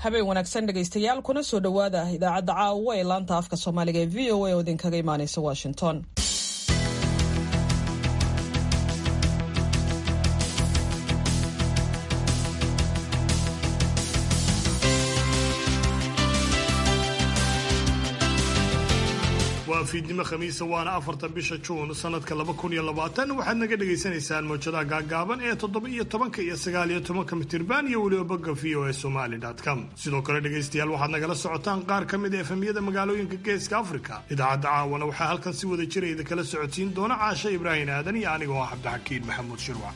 habeen wanaagsan dhegaystayaal kuna soo dhowaada idaacadda caawa ee laanta afka soomaaliga ee v o a oo idinkaga imaaneysa washington waa fiidnimo khamiisa waana afarta bisha juun sanadka laba kun iyo labaatan waxaad naga dhagaysanaysaan mawjadaha gaagaaban ee toddoba iyo tobanka iyo sagaal iyo tobanka mitirban iyo weliba bogga v o a somali com sidoo kale dhegaystayaal waxaad nagala socotaan qaar ka mid a efemyada magaalooyinka geeska africa idaacadda caawana waxaa halkan si wada jira idin kala socodsiin doona caashe ibraahim aadan iyo anigoo ah cabdixakiin maxamuud shirwac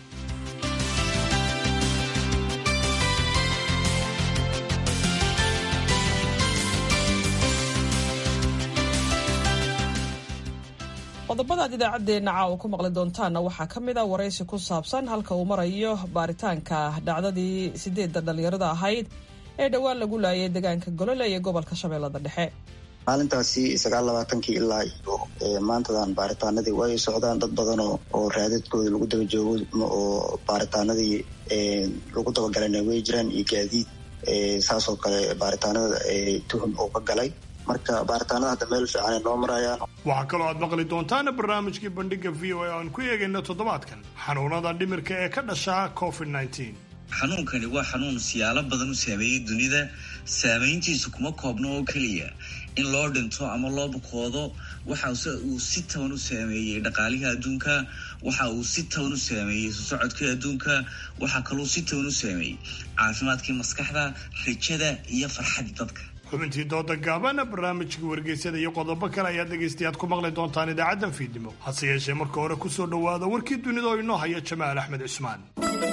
qodobada aad idaacaddeenna caawa ku maqli doontaanna waxaa ka mid a waraysi ku saabsan halka uu marayo baaritaanka dhacdadii sideedda dhallinyarada ahayd ee dhowaan lagu laayay deegaanka golole ee gobolka shabeellada dhexe maalintaasi sagaal labaatankii ilaa iyo maantadan baaritaanadii way socdaan dad badan oo raadadkooda lagu daba joogo oo baaritaanadii lagu dabagalana way jiraan iyo gaadiid saasoo kale baaritaanada tuhum oo ka galay marka baaritaanada hadda meel fiican ay noo marayaan waxaa kaloo aad maqli doontaana barnaamijkii bandhiga v o a aan ku eegayna toddobaadkan xanuunada dhimirka ee ka dhasha covid nneteen xanuunkani waa xanuun siyaalo badan u saameeyey dunida saamayntiisu kuma koobno oo keliya in loo dhinto ama loo bukoodo waxa uu si taban u saameeyey dhaqaalihii adduunka waxa uu si taban u saameeyey sosocodkii adduunka waxaa kaluu si taban u saameeyey caafimaadkii maskaxda rajada iyo farxadii dadka xubintii dooda gaabana barnaamijkii wargeysada iyo qodobo kale ayaad dhegaystayaad ku maqli doontaan idaacaddan fiidnimo hase yeeshee marka hore kusoo dhowaada warkii dunida oo inoo haya jamaal axmed cismaan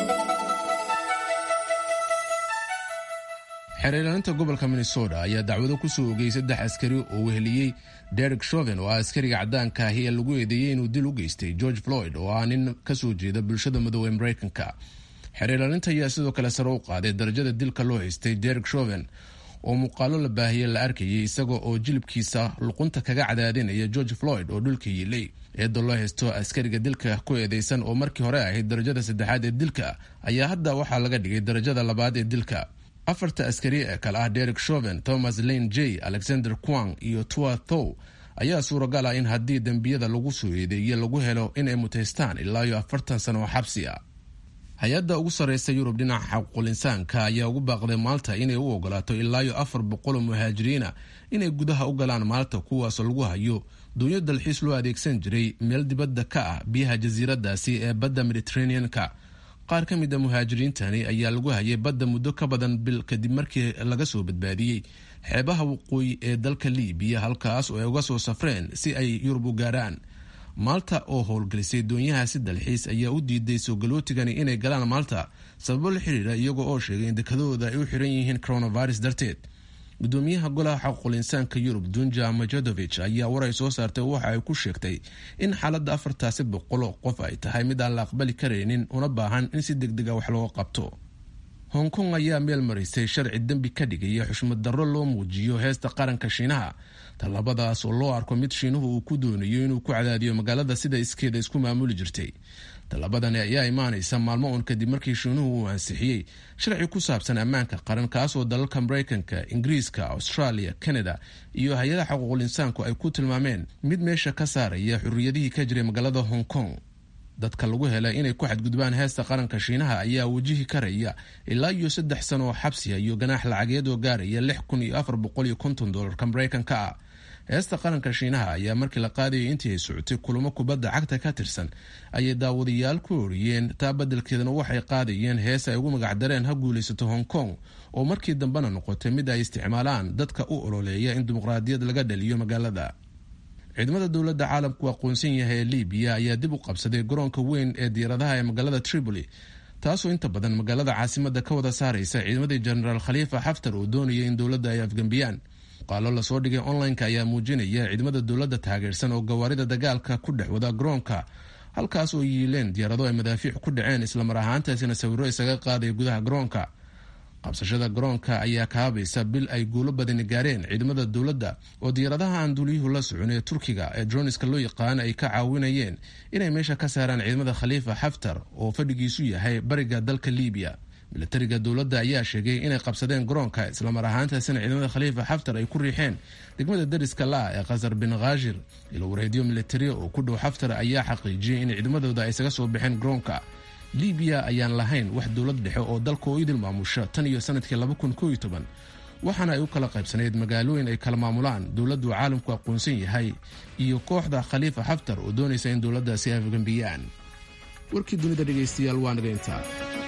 xeerlaalinta gobolka minnesota ayaa dacwado ku soo ogay saddex askari oo weheliyey derek shoven oo ah askariga caddaanka ahi ee lagu eedeeyey inuu dil u geystay george floyd oo ah nin ka soo jeeda bulshada madoobe mareykanka xeerlaalinta ayaa sidoo kale sare u qaaday darajada dilka loo haystay derek shoven oo muuqaalo la baahiyey la arkayay isaga oo jilibkiisa luqunta kaga cadaadinaya george floyd oo dhulka yiilay eedda loo haysto askariga dilka ku eedeysan oo markii hore ahayd darajada saddexaad ee dilka ayaa hadda waxaa laga dhigay darajada labaad ee dilka afarta askari ee kale ah derek shoven thomas lane j alexander quang iyo tua thow ayaa suuragal ah in haddii dembiyada lagu soo eedeeye lagu helo inay mutaystaan ilaa iyo afartan sano oo xabsi ah hay-adda ugu sarreysa yurub dhinaca xaquuqul insaanka ayaa ugu baaqday maalta inay u ogolaato ilaa iyo afar boqoloo muhaajiriina inay gudaha u galaan maalta kuwaasoo lagu hayo duunyo dalxiis loo adeegsan jiray meel dibadda ka ah biyaha jasiiradaasi ee badda mediteraneanka qaar ka mid a muhaajiriintani ayaa lagu hayay badda muddo ka badan bil kadib markii laga soo badbaadiyey xeebaha waqooyi ee dalka liibiya halkaas oo ay uga soo safreen si ay yurub u gaaraan maalta oo howlgelisay doonyahaasi dalxiis ayaa u diiday soo galootigani inay galaan maalta sababo la xiriira iyagoo oo sheegay in dekadahooda ay u xiran yihiin coronavirus darteed gudoomiyaha golaha xaququl insaanka yurub dunja majodovich ayaa war ay soo saartay waxa ay ku sheegtay in xaaladda afartaasi boqoloo qof ay tahay mid aan la aqbali karaynin una baahan in si degdega wax looga qabto hong kong ayaa meel marisay sharci dembi ka dhigaya xushmad darro loo muujiyo heesta qaranka shiinaha tallaabadaas oo loo arko mid shiinuhu uu ku doonayo inuu ku cadaadiyo magaalada sida iskeeda isku maamuli jirtay tallaabadani ayaa imaanaysa maalmo uun kadib markii shiinuhu uu ansixiyey sharci ku saabsan ammaanka qaran kaasoo dalalka mareykanka ingiriiska australia canada iyo hay-adaha xuquuqul insaanku ay ku tilmaameen mid meesha ka saaraya xurriyadihii ka jiray magaalada hong kong dadka lagu helay inay ku xadgudbaan heesta qaranka shiinaha ayaa wajihi karaya ilaa iyo saddex sano oo xabsiya iyo ganaax lacageed oo gaaraya lix kun iyo afar boqol iyo konton dolarka mareykanka ah heesta qaranka shiinaha ayaa markii la qaadayay intii ay socotay kulamo kubadda cagta ka tirsan ayay daawadayaal ku oriyeen taa beddelkeedana waxay qaadayeen hees ay ugu magacdareen ha guulaysato hong kong oo markii dambena noqotay mid ay isticmaalaan dadka u ololeeya in dimuqraadiyad laga dhaliyo magaalada ciidamada dowladda caalamku aqoonsan yahay ee libiya ayaa dib u qabsaday garoonka weyn ee diyaaradaha ee magaalada tripoli taasoo inta badan magaalada caasimada ka wada saaraysa ciidamadii jenaraal khaliifa xaftar oo doonaya in dowladda ay afgembiyaan muuqaalo lasoo dhigay online-ka ayaa muujinaya ciidamada dowladda taageersan oo gawaarida dagaalka ku dhex wada garoonka halkaas oo yiileen diyaarado ay madaafiic ku dhaceen islamar ahaantaasina sawiro isaga qaadaya gudaha garoonka qabsashada garoonka ayaa kaabaysa bil ay guulo badani gaareen ciidamada dowladda oo diyaaradaha aan duuliyuhu la socon ee turkiga ee droniska loo yaqaan ay ka caawinayeen inay meesha ka saaraan ciidamada khaliifa xaftar oo fadhigiisu yahay bariga dalka libiya milatariga dowladda ayaa sheegay inay qabsadeen garoonka islamar ahaantaasina ciidamada khaliifa xaftar ay ku riixeen degmada dariska la-a ee khasar bin khashir ilo wareedyo militari oo ku dhow xaftar ayaa xaqiijiyey in ciidamadooda ay isaga soo baxeen garoonka libiya ayaan lahayn wax dowlad dhexe oo dalka oo idil maamusha tan iyo sanadkii waxaana ay u kala qaybsanayd magaalooyin ay kala maamulaan dowladdu caalamku aqoonsan yahay iyo kooxda khaliifa xaftar oo doonaysa in dowladdaasi ay afgambiyaan warkii dunida dhegaystayaal waa naga intaa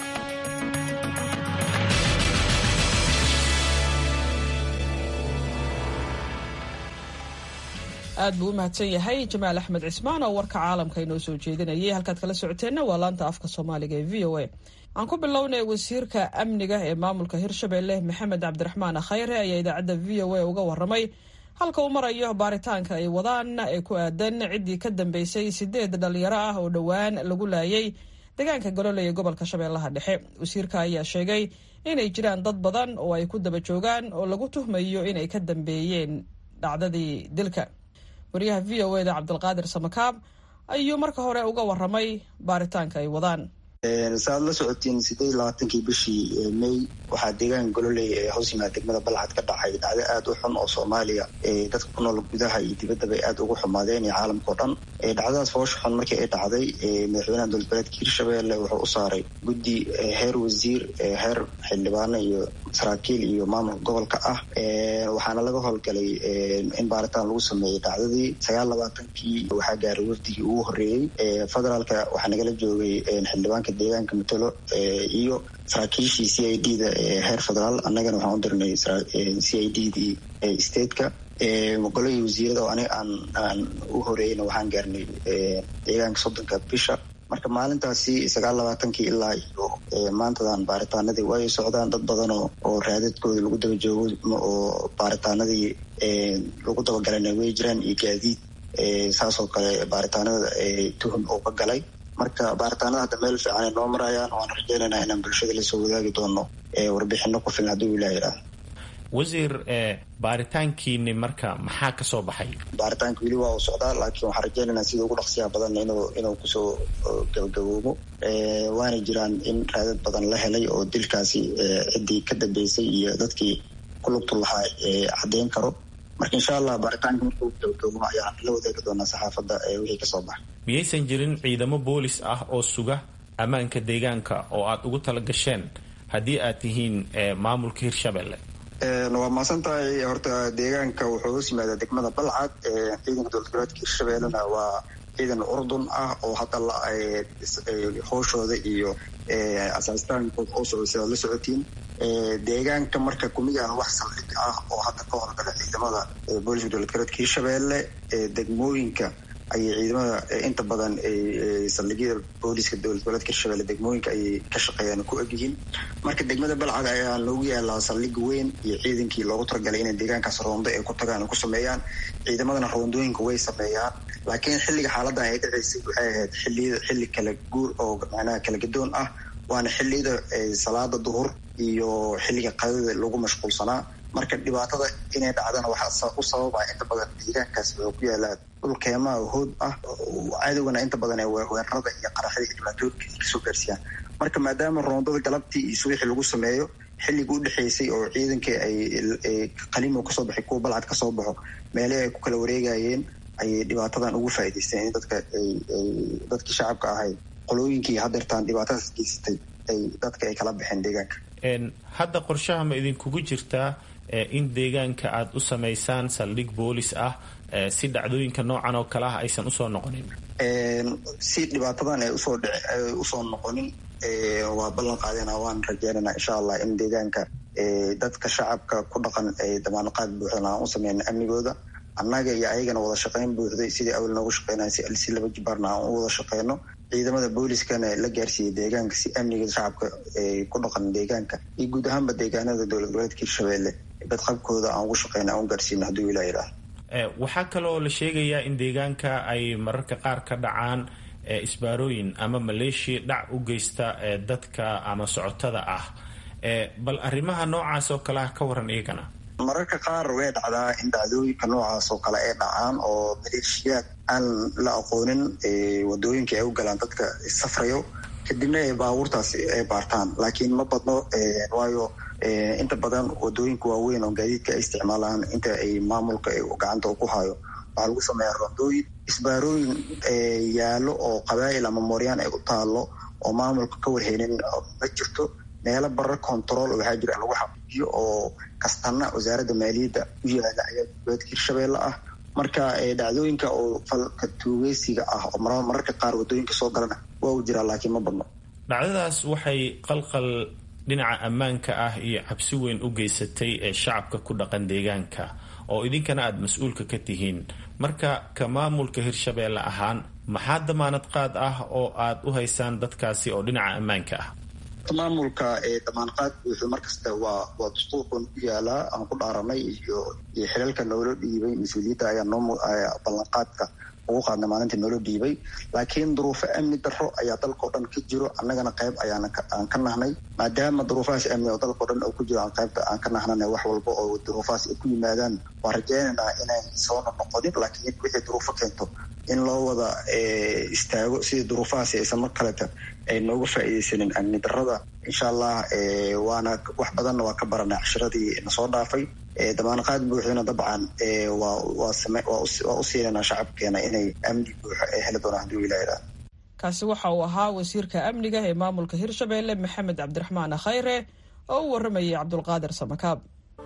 aad buu u mahadsan yahay jamaal axmed cismaan oo warka caalamka inoo soo jeedinayay halkaad kala socoteenna waa laanta afka soomaaliga ee v o a aan ku bilownay wasiirka amniga ee maamulka hirshabelle maxamed cabdiraxmaan khayre ayaa idaacadda v o a uga waramay halka uu marayo baaritaanka ay wadaan ee ku aadan ciddii ka dambeysay sideed dhalinyaro ah oo dhowaan lagu laayay deegaanka golole ee gobolka shabeellaha dhexe wasiirka ayaa sheegay inay jiraan dad badan oo ay ku daba joogaan oo lagu tuhmayo inay ka dambeeyeen dhacdadii dilka wariyaha v o eda cabdulqaadir samakaab ayuu marka hore uga waramay baaritaanka ay wadaan saaad la socotiin sideed labaatankii bishii may waxaa deegaanka gololey ee hoos yimaada degmada balcad ka dhacay dhacdo aada u xun oo soomaaliya dadka ku nool gudaha iyo dibaddaba ay aada ugu xumaadeen iyo caalamka o dhan dhacdadaas foosha xun markii ay dhacday madaxweynaha dowlad goboleedka hirshabelle wuxuu u saaray guddi heer wasiir heer xildhibaano iyo saraakiil iyo maamulka gobolka ah waxaana laga howlgalay in baaritaan lagu sameeyey dhacdadii sagaal labaatankii waxaa gaaray wafdigii ugu horreeyey federaalka waxaa nagala joogay xildhibaanka deegaanka matalo iyo saraakiishii c i d da heer federaal annagana waxaan u dirnay c i d dii stateka golihii wasiirada oo aniga aan aan u horeeyeyna waxaan gaarnay deegaanka soddonka bisha marka maalintaasi sagaal labaatankii ilaa iyo maantadan baaritaanadii way socdaan dad badan oo oo raadadkooda lagu daba joogo oo baaritaanadii lagu dabagalana way jiraan iyo gaadiid saasoo kale baaritaanada tuhum oo ka galay marka baaritaanada hadda meel fiican ay noo marayaan waan rajeynaynaa inaan bulshada lasoo wadaagi doono warbixino ku filan hadduu ilaah yidhaah wasiir baaritaankiini marka maxaa ka soo baxay baaritaanka weli waa uu socdaa laakiin waxaan rajeynaynaa sida ugu dhaqsiyaha badan inuu inuu kusoo gabagaboobo waana jiraan in raadad badan la helay oo dilkaasi ciddii ka dambeysay iyo dadkii ku lugtu lahaa caddeyn karo marka insha allah baaritaanka markuu gabagabo ayaan la wadaagi doonaa saxaafadda wixii kasoo baxa miyaysan jirin ciidamo boolis ah oo suga ammaanka deegaanka oo aada ugu tala gasheen haddii aad tihiin maamulka hirshabelle waa maasan tahay horta deegaanka wuxuu hoos yimaadaa degmada balcad ciidanka dowlad goboleedka hirshabellena waa ciidan urdun ah oo hadda la hooshooda iyo asaastaankooda oo socda sidaad la socotiin deegaanka marka kumidaan wax saldhig ah oo hadda ka horgala ciidamada booliska dowlad goboleedka hirshabelle degmooyinka ayay ciidamada inta badan saldhigyada booliska dowlad goboleedka hirshabelle degmooyinka ayay ka shaqeeyaan ku egyihiin marka degmada balcad ayaa loogu yaalaa saldhig weyn iyo ciidankii loogu talagalay inay deegaankaas roondo ay ku tagaan ku sameeyaan ciidamadana roondooyinka way sameeyaan laakiin xilliga xaaladan ay dhaceysay waxay ahayd xiliyada xilli kala guur oo macnaha kala gadoon ah waana xilliyada salaada duhur iyo xilliga qadada lagu mashquulsanaa marka dhibaatada inay dhacdana waxaa u sababa inta badan deegaankaas wuxuu ku yaalaa dhul keemaha hood ah cadowgana inta badan ee weerarada iyo qaraxyada iyo dhibaatooyinka kasoo gaarsiiyaan marka maadaama roondada galabtii iyo subaxii lagu sameeyo xilligii u dhexeysay oo ciidankii ay qalimo kasoo baxay kuwa balcad kasoo baxo meelihii ay ku kala wareegayeen ayay dhibaatadan ugu faa'iidaysteen in dadka dadkii shacabka ahay qolooyinkii hadeertaan dhibaatadaas geysatay ay dadka ay kala baxeen deegaanka hadda qorshaha ma idinkugu jirtaa in deegaanka aada u samaysaan saldhig boolis ah si dhacdooyinka noocan oo kale ah aysan usoo noqonin si dhibaatadan ay usoo dhic usoo noqonin waa ballan qaadena waan rajeynayna insha allah in deegaanka dadka shacabka ku dhaqan ay damaanqaad buuxdan aan u sameyna amnigooda annaga iyo ayagana wada shaqeyn buuxday sidii awal noogu shaqeynaya si si laba jibaarna aan u wada shaqeyno ciidamada booliskana la gaarsiiyey deegaanka si amniga shacabka ku dhaqan deegaanka iyo guud ahaanba deegaanada dowlad goboleedka hirshabelle badqabkooda aan ugu shaqeyna aan u gaarsiino hadduu ilaa yidhaah waxaa kaloo la sheegayaa in deegaanka ay mararka qaar ka dhacaan isbaarooyin ama maleeshiya dhac u geysta dadka ama socotada ah bal arrimaha noocaas oo kale ah ka waran iyagana mararka qaar way dhacdaa in dhacdooyinka noocaas oo kale ay dhacaan oo maleeshiyaad aan la aqoonin wadooyinka ay u galaan dadka safrayo kadibna ay baabuurtaas ay baartaan laakiin ma badno waayo inta badan wadooyinka waaweyn oo gaadiidka ay isticmaalaan inta ay maamulka gacanta ku hayo waxaa lagu sameeyaa rondooyin isbaarooyin yaalo oo qabaa'il ama mooryaan ay u taalo oo maamulka ka warheynin ma jirto meelo barar control waxaa jira lagu xaqiijiyo oo kastana wasaaradda maaliyadda u yaala ayaa goboleedka hirshabeelle ah marka dhacdooyinka oo falka tuugeysiga ah oo mararka qaar wadooyinka soo galana waa u jiraa laakiin ma badno dhacdadaas waxay qalqal dhinaca ammaanka ah iyo cabsi weyn u geysatay ee shacabka ku dhaqan deegaanka oo idinkana aada mas-uulka ka tihiin marka ka maamulka hirshabeelle ahaan maxaa damaanad qaad ah oo aad u haysaan dadkaasi oo dhinaca ammaanka ah maamulka damaanqaad buuxu markasta waa waa dastuurkan ku yaalaa aan ku dhaaranay iyo iyo xilalka noola dhiibay mas-uuliyadda ayaa noo ballanqaadka ugu qaadna maalinta noola dhiibay laakiin duruufo amni darro ayaa dalkao dhan ka jiro annagana qayb ayaan aan ka nahnay maadaama duruufahaas amni oo dalkao dhan oo ku jiro aan qaybta aan ka nahnana wax walba oo duruufahaas ay ku yimaadaan waan rajeynaynaa inay soona noqonin laakiin wixii duruufo keento in loo wada istaago sidii duruufahaasi aysan mar kaleta ay nooga faa'iidaysanin amni darrada insha allah waana wax badanna waa ka baranay cashiradii nasoo dhaafay damaanqaad buuxdana dabcan waa u siinanaa shacabkeena inay amni buuxo ay heli doonaan hadduu ilaaha kaasi waxa uu ahaa wasiirka amniga ee maamulka hirshabeelle maxamed cabdiraxmaan khayre oo u waramayay cabdulqaadir samakaab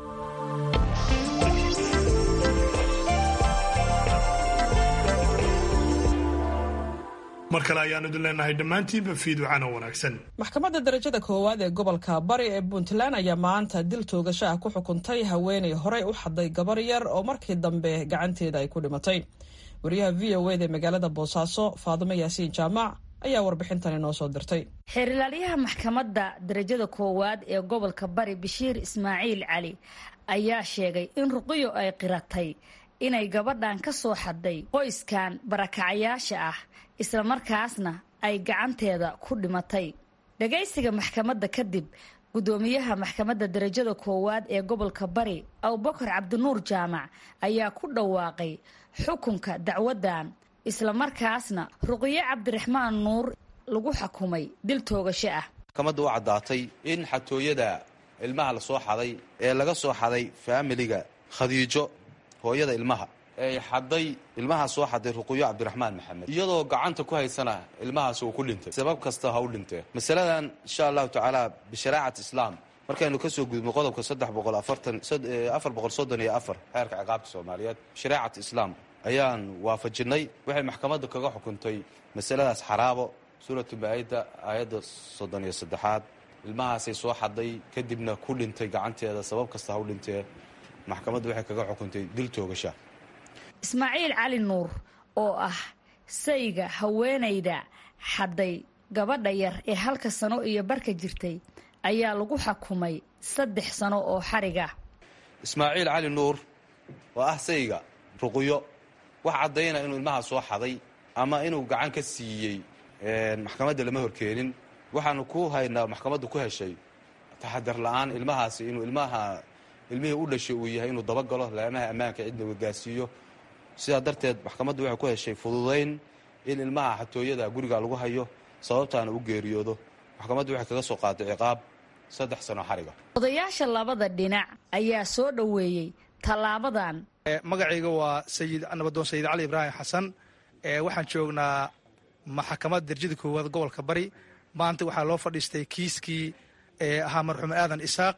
mar kale ayaanu idin leenahay dhammaantiinba fiidwacana wanaagsan maxkamadda darajada koowaad ee gobolka bari ee puntland ayaa maanta dil toogasho ah ku xukuntay haweenay horey u xaday gabar yar oo markii dambe gacanteeda ay ku dhimatay wariyaha v o eda ee magaalada boosaaso faadimo yaasiin jaamac ayaa warbixintani noo soo dirtay xeerilaalyaha maxkamadda darajada koowaad ee gobolka bari bashiir ismaaciil cali ayaa sheegay in ruqiyo ay qiratay inay gabadhan ka soo xadday qoyskan barakacayaasha ah islamarkaasna ay gacanteeda ku dhimatay dhagaysiga maxkamadda kadib guddoomiyaha maxkamadda darajada koowaad ee gobolka bari abubakar cabdinuur jaamac ayaa ku dhawaaqay xukunka dacwaddan islamarkaasna ruqiyo cabdiraxmaan nuur lagu xukumay dil toogasho ah maxkamadda u caddaatay in xatooyada ilmaha la soo xaday ee laga soo xaday faamiliga khadiijo hooyada ilmaha ay xaday ilmaha soo xaday ruqiyo cabdiraxmaan maxamed iyadoo gacanta ku haysana ilmahaas uu ku dhintay sabab kasta ha u dhintee masaladan insha allahu tacaala bisharaacat islaam markaynu kasoo gudubno qodobka saddex boqol afartan afar boqol soddon iyo afar xeerka ciqaabta soomaaliyeed sharaacat islaam ayaan waafajinay waxay maxkamadda kaga xukuntay masaladaas xaraabo suuratu maa-ida aayadda soddon iyo saddexaad ilmahaasay soo xaday kadibna ku dhintay gacanteeda sabab kasta ha u dhintee maxkamaddu waxay kaga xukuntay dil toogasha ismaaciil cali nuur oo ah sayga haweenayda xadday gabadha yar ee halka sano iyo barka jirtay ayaa lagu xukumay saddex sano oo xariga ismaaciil cali nuur oo ah sayga ruqiyo wax caddayna inuu ilmaha soo xaday ama inuu gacan ka siiyey maxkamadda lama horkeenin waxaanu ku haynaa maxkamaddu ku heshay taxadar la-aan ilmahaasi inuu ilmaha ilmihii u dhashay uu yahay inuu dabagalo laamaha ammaanka cidna wagaasiiyo sidaa darteed maxkamaddu waxay ku heshay fududayn in ilmaha xatooyada guriga lagu hayo sababtaana u geeriyoodo maxkamaddu waxay kaga soo qaaday ciqaab saddex sano xariga odayaasha labada dhinac ayaa soo dhoweeyey tallaabadan magacayga waa sayid nabadoon sayid cali ibraahim xasan waxaan joognaa maxkamadda darjada koowaad gobolka bari maanta waxaa loo fadhiistay kiiskii ahaa marxuum aadan isaaq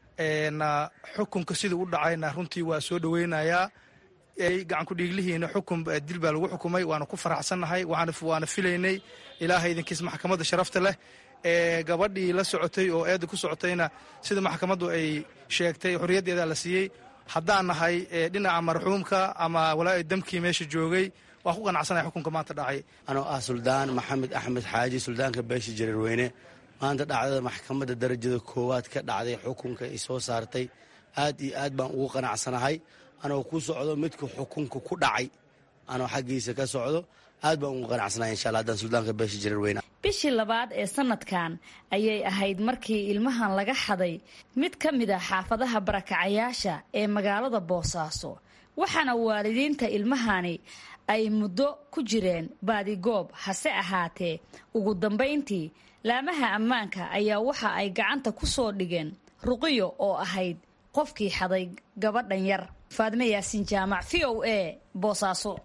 xukunka siduu u dhacayna runtii waa soo dhoweynayaa gacanku dhiiglihiina xukun dil baa lagu xukumay waana ku faraxsannahay waana filaynay ilaahay idinkiis maxkamadda sharafta leh gabadhii la socotay oo eedda ku socotayna sida maxkamaddu ay sheegtay xorriyaddeeda la siiyey haddaan nahay dhinaca marxuumka ama walaa damkii meesha joogay waa ku qanacsanaya xukunka maanta dhacay anoo ah suldaan maxamed axmed xaaji suldaanka beesha jareerweyne maanta dhacdada maxkamadda darajada koowaad ka dhacday xukunka ay soo saartay aad iyo aad baan ugu qanacsanahay anoo ku socdo midka xukunka ku dhacay anoo xaggiisa ka socdo aad baan ugu qanacsanahay insha alla haddaan suldaanka beesha jareerweyne bishii labaad ee sanadkan ayay ahayd markii ilmahan laga xaday mid ka mid a xaafadaha barakacayaasha ee magaalada boosaaso waxaana waalidiinta ilmahani ay muddo ku jireen baadigoob hase ahaatee ugu dambayntii laamaha ammaanka ayaa waxa ay gacanta ku soo dhigeen ruqiyo oo ahayd qofkii xaday gabadhan yar faadme yaasiin jaamac v o a boosaaso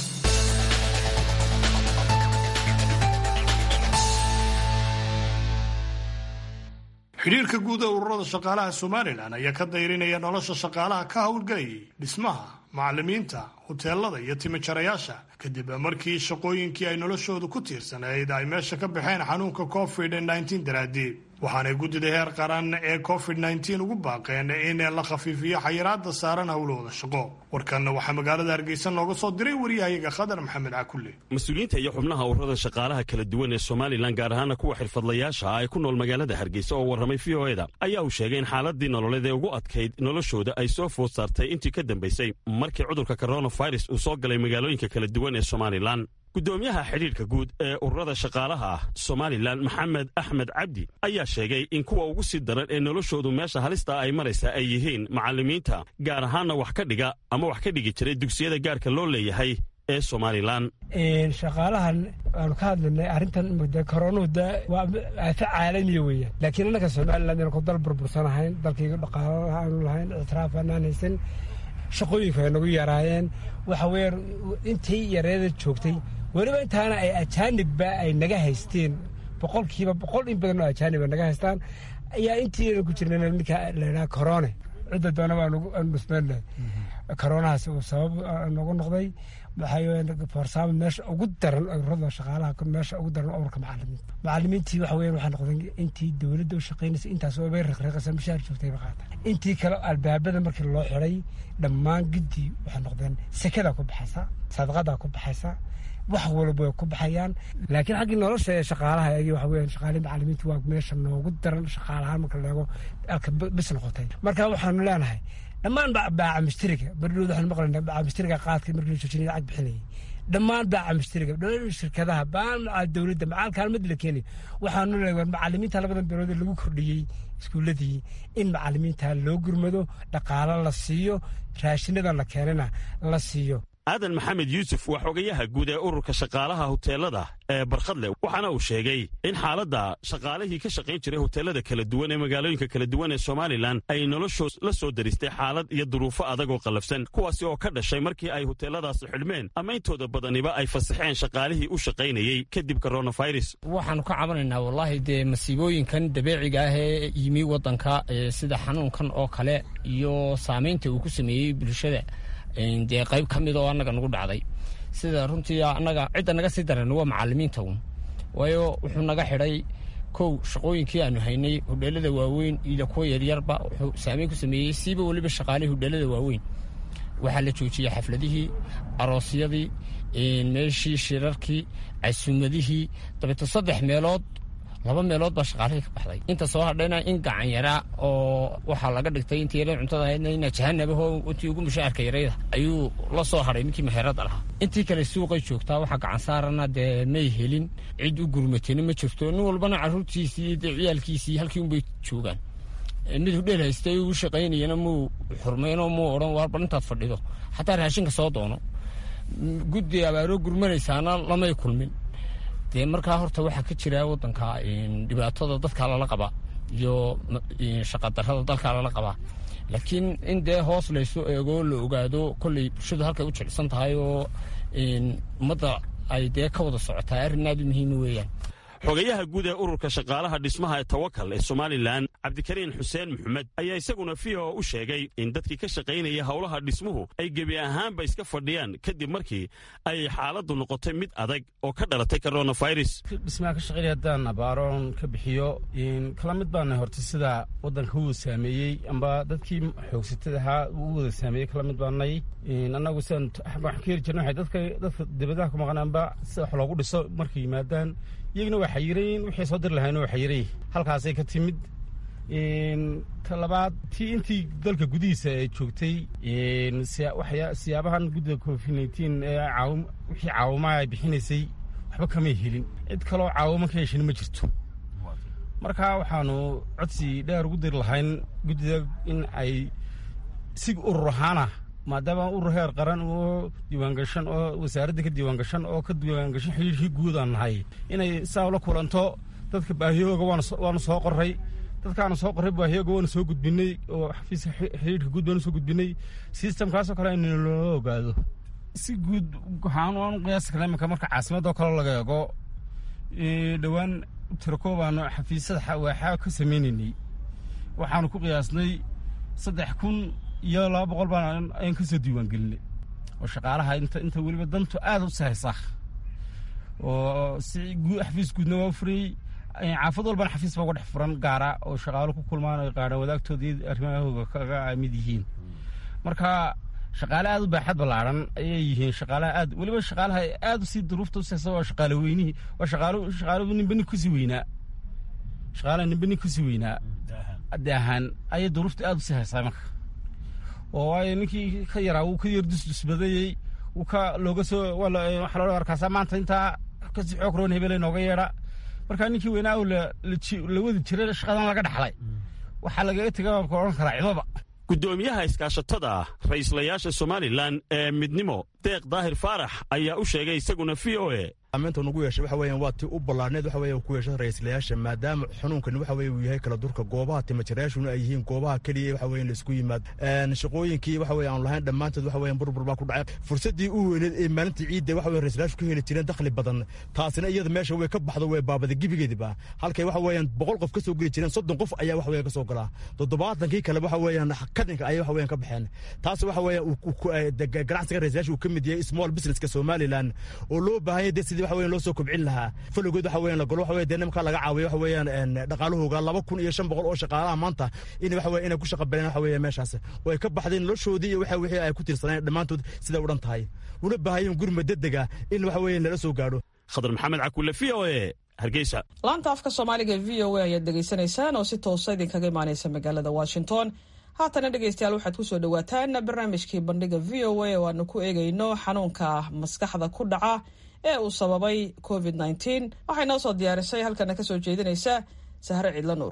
xidhiirka guud ee ururada shaqaalaha somalilan ayaa ka dayrinaya nolosha shaqaalaha ka howlgelayay dhismaha macallimiinta huteelada iyo timijarayaasha kadib markii shaqooyinkii ay noloshoodu ku tiirsanayd ay meesha ka baxeen xanuunka covid nteen daraadii waxaanay guddida heer qaran ee covid nteen ugu baaqeen in la khafiifiyo xayiraada saaran howlahooda shaqo warkanna waxaa magaalada hargeysa nooga soo diray waryahayaga khadar maxamed cakulle mas-uuliyiinta iyo xubnaha ururada shaqaalaha kala duwan ee somalilan gaar ahaana kuwa xirfadlayaasha ah ee ku nool magaalada hargeysa oo warramay v o eda ayaa uu sheegay in xaaladii nololeed ee ugu adkayd noloshooda ay soo food saartay intii ka dambaysay markii cudurka coronavirus uu soo galay magaalooyinka kala duwan ee somalilan guddoomiyaha xidhiirka guud ee ururada shaqaalaha ah somalilan maxamed axmed cabdi ayaa sheegay in kuwa ugu sii daran ee noloshoodu meesha halista ay maraysa ay yihiin macallimiinta gaar ahaanna wax ka dhiga ama wax ka dhigi jiray dugsiyada gaarka loo leeyahay ee somalilan shaqaalahan aanu ka hadlaynay arrintan koronuhu de waa aafo caalamiya weeyaan laakiin annaga somalilan inaan ku dal burbursanahayn dalkayga dhaqaalo aanu lahayn ictiraaf aanaan haysan shaqooyinku ay nagu yaraayeen waxa weeyaan intii yareeda joogtay weliba intaana ay ajaanibba ay naga haysteen boqolkiiba boqol in badan oo ajaanib ay naga haystaan ayaa intii ku jirna ninka laydhaha corone cidda doona baan nusmeennahay koronahaas uu sabab nagu noqday waxaa meesha ugu daran ururada shaqaalaha meesha ugu daran ururka macalimiinta macalimiintii waxa weyan waxaa noqday intii dowladda u shaqaynaysa intaas oo bay reqreeqaysa mishaar joogtay ba qaata intii kale albaabada markii loo xiday dhammaan giddi waxay noqdeen sekada ku baxaysa sadaqadaa ku baxaysa wax walba way ku baxayaan laakiin xaggii nolosha ee shaqaalaha egi waxa weyan shaqaalii macalimiinta waa meesha noogu daran shaqaalahaan marka leego alka bis noqotay marka waxaanu leenahay dhammaan baaca mustariga bardhood waxaan maqlaynaa baaca mustariga qaadka markii la joojinaya lacag bixinayay dhammaan baaca mustariga shirkadaha baan maca dowladda macaal kaalmad la keenay waxaanu leeyahay macalimiinta labadan beelood ee lagu kordhiyey iskuuladii in macalimiinta loo gurmado dhaqaalo la siiyo raashinada la keenana la siiyo aadan maxamed yuusuf waa xogayaha guud ee ururka shaqaalaha huteelada ee barkhadle waxaana uu sheegay in xaaladda shaqaalihii ka shaqayn jiray huteelada kala duwan ee magaalooyinka kala duwan ee somalilan ay noloshood la soo daristay xaalad iyo duruufo adag oo qallafsan kuwaasi oo ka dhashay markii ay huteeladaasi xidhmeen ama intooda badaniba ay fasaxeen shaqaalihii u shaqaynayey kadib coronavirus waxaanu ka cabanaynaa wallaahi dee masiibooyinkan dabeeciga ah ee yimi waddanka sida xanuunkan oo kale iyo saamaynta uu ku sameeyey bulshada dee qayb ka mid oo annaga nagu dhacday sida runtii annaga cidda naga sii daran waa macalimiinta un waayo wuxuu naga xidhay kow shaqooyinkii aanu haynay hudheelada waaweyn iyo kuwa yaryarba wuxuu saameyn ku sameeyey siiba weliba shaqaalihii hudheelada waaweyn waxaa la joojiyey xafladihii aroosyadii meeshii shirarkii casuumadihii dabeeto saddex meelood laba meelood baa shaqaalihii ka baxday inta soo hadhayna in gacan yaraa oo waxaa laga dhigtay intii yara cuntada ahaydna ina jahanabah intii ugu mushaarka yarayda ayuu la soo hadhay ninkii meherada lahaa intii kale suuqay joogtaa waxaa gacan saarana dee may helin cid u gurmatena ma jirto nin walbana caruurtiisii dee ciyaalkiisii halkii unbay joogaan mid hudheel haystay uu shaqaynayana muu xurmaynoo muu odhan waarba intaad fadhido xataa raashinka soo doono guddi abaaroo gurmanaysaana lamay kulmin dee markaa horta waxaa ka jira wadanka dhibaatada dadka lala qabaa iyo shaqadarada dalka lala qabaa laakiin in dee hoos laysu eego la ogaado kolley bulshadu halkay u jecsan tahay oo ummadda ay dee ka wada socotaa arrin aad u muhiima weeyaan xogayaha guud ee ururka shaqaalaha dhismaha ee tawakal ee somalilan cabdikariin xuseen maxamed ayaa isaguna v o u sheegay in dadkii ka shaqaynaya howlaha dhismuhu ay gebi ahaanba iska fadhiyaan kadib markii ay xaaladdu noqotay mid adag oo ka dhalatay coronavirus dhismaha ka shaqaynaya haddaan abaaroon ka bixiyo kala mid baana horta sida waddanka uu saameeyey amba dadkii xoogsatada ahaa uu wada saameeyey kala mid baanay annagu sidaan waxaan ka heri jirna waxay dadka dadka dibadaha ku maqan amba sida wax loogu dhiso markay yimaadaan iyaguna waa xayirayin wixii soo diri lahayn waa xayiray halkaasay ka timid ta labaad tii intii dalka gudihiisa ay joogtay siyaabahan guddida covid nteen ee wixii caawimaha ay bixinaysay waxba kamay helin cid kaloo caawimo ka heshin ma jirto marka waxaanu codsi dheer ugu diri lahayn guddida in ay si urur ahaana maadaama urur heer qaran oo diiwaangashan oo wasaaradda ka diiwaangashan oo ka diiwaangashan xidhiirkii guud aan nahay inay saa ula kulanto dadka baahiyooga waanu soo qoray dadkaanu soo qoray baahiyooga waanu soo gudbinay oo xafiiska xidhiirka guud baanu soo gudbinay sistamkaasoo kale in loo ogaado si guud waxaan waanu qiyaasi karna iminka marka caasimadoo kale laga eego dhowaan tirakoobaanu xafiisyada waaxaa ka sameynaynay waxaanu ku qiyaasnay saddex kun iyo laba boqol baan ayaan ka soo diiwaan gelinay oo shaqaalaha inta inta weliba dantu aada u sahaysa oo si xafiis guudna waa furayey caafad walbana xafiis baa uga dhex furan gaara oo shaqaalo ku kulmaan ay qaadhaan wadaagtooda iyo arrimahooga kaga mid yihiin marka shaqaale aada u baaxad ballaaran ayay yihiin shaqaalaha aad weliba shaqaalaha aada usii duruufta usahaysa waa shaqaale weynihii waa shaqaalo shaqaalo ninba nin kusii weynaa shaqaalaha ninba nin kusii weynaa de ahaan ayay duruufta aada usii haysaa marka oo waayo ninkii ka yaraa wuu ka yar dusdusbadayey wuu ka looga soo waxaa loo arkaasaa maanta intaa kasii xoog roon hebele nooga yeedha markaa ninkii weynaa la wadi jiray shaqadan laga dhaxlay waxaa lagaga tega ka odhan karaa cidaba guddoomiyaha iskaashatada ra'iislayaasha somalilan ee midnimo deeq daahir faarax ayaa u sheegay isaguna v o e saamaynta nugu yeeshay waxa weeyaan waa tii u ballaarneed waxa weeye ku yeeshay ra'iislayaasha maadaama xanuunkani waxa weeye uu yahay kala durka goobaha timajarayaashuna ay yihiin goobaha keliya waxa weeye la isku yimaad shaqooyinkii waxa weeye aan lahayn dhammaantood waxa weeyaan burbur baa ku dhacay fursaddii u weyneed ee maalintii ciidda waxa weeye ra'iislayaashu ka heli jireen dakhli badan taasina iyada meesha way ka baxdo way baabada gebigeediba halkay waxa weeyaan boqol qof ka soo geli jireen soddon qof ayaa waxa weeye ka soo galaa toddobaatankii kale waxa weeyaan kadinka ayay waxa weeyaan ka baxeen taas waxa weeyaan ganacsiga ra'iislayaashu uu ka mid yahay small businesska somaliland oo loo baahan yahay sidii waxa weeyaan loo soo kobcin lahaa falogood waxa weeyaan la golo waxa weeye dee nimanka laga caawiyo waxa weeyaan dhaqaalahooga laba kun iyo shan boqol oo shaqaalaha maanta in waxa weeye inay ku shaqa baleen waxa weeye meeshaas way ka baxdeen noloshoodii iyo waxa wixii ay ku tiirsaneen dhammaantood siday u dhan tahay una baahayeen gurma degdega in waxa weeye nala soo gaadho khadar maxamed cakulle v o e hargeysa laanta afka soomaaliga e v o a ayaad dhegaysanaysaan oo si toosa idinkaga imaanaysa magaalada washington haatana dhegeystayaal waxaad kusoo dhawaataan barnaamijkii bandhiga v o a oo aanu ku eegayno xanuunka maskaxda ku dhaca ee uu sababay covid nteen waxay noo soo diyaarisay halkana ka soo jeedinaysa sahre ciidla nuur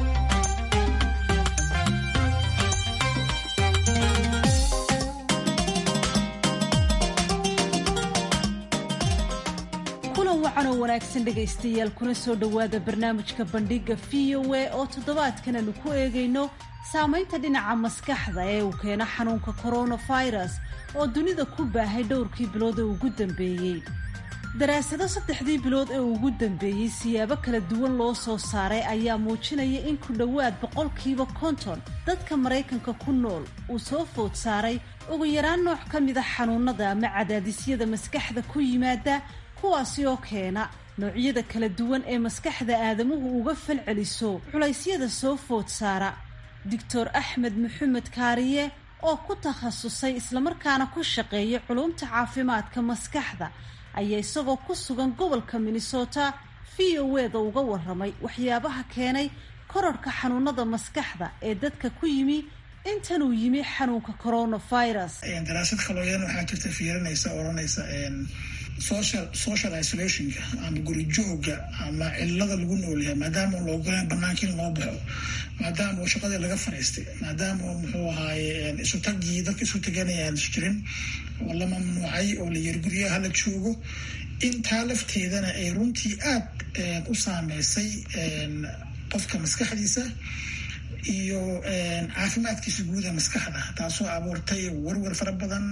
kulan wacan oo wanaagsan dhegaystayaal kuna soo dhowaada barnaamijka bandhiga v o a oo toddobaadkan aanu ku eegayno saamaynta dhinaca maskaxda ee uu keeno xanuunka coronavirus oo dunida ku baahay dhowrkii bilood ee ugu dambeeyey daraasado saddexdii bilood ee ugu dambeeyey siyaabo kala duwan loo soo saaray ayaa muujinaya in ku dhowaad boqolkiiba konton dadka maraykanka ku nool uu soo food saaray ugu yaraan nooc ka mida xanuunada ama cadaadisyada maskaxda ku yimaada kuwaasi oo keena noocyada kala duwan ee maskaxda aadamuhu uga falceliso culaysyada soo food saara doctor axmed maxamed kaariye oo ku takhasusay islamarkaana ku shaqeeya culumta caafimaadka maskaxda ayaa isagoo ku sugan gobolka minnesota v o eda uga waramay waxyaabaha keenay korarhka xanuunada maskaxda ee dadka ku yimi intanuu yimi xanuunka coronavirus daraasad kalooyan waxaa jirta fiirinaysa odhanaysa social social isolationka ama guri jooga ama cilada lagu noolyahay maadaama la ogolaan banaanka in loo baxo maadaama uu shaqadii laga fadhiistay maadaama muxuu ahaaye isu tagii dadka isu taganayaan is jirin oo la mamnuucay oo la yiri guryaha hala joogo intaa lafteedana ay runtii aad u saameysay qofka maskaxdiisa iyo caafimaadkiisa guuda maskaxda taasoo abuurtay warwar fara badan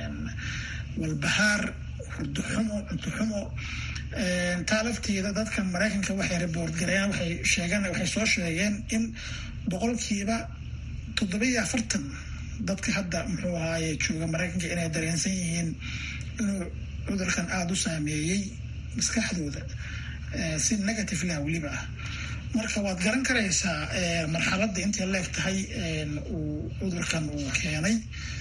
walbahaar hurdo xumo cunto xumo taa lafteeda dadka maraykanka waxay reboort gareeyaan waxay sheegaan waxay soo sheegeen in boqolkiiba toddobiyo afartan dadka hadda muxuu ahaaye jooga maraykanka inay dareensan yihiin inuu cudurkan aada u saameeyey maskaxdooda si negative lah weliba ah marka waad garan karaysaa marxaladda intay leeg tahay uu cudurkan uu keenay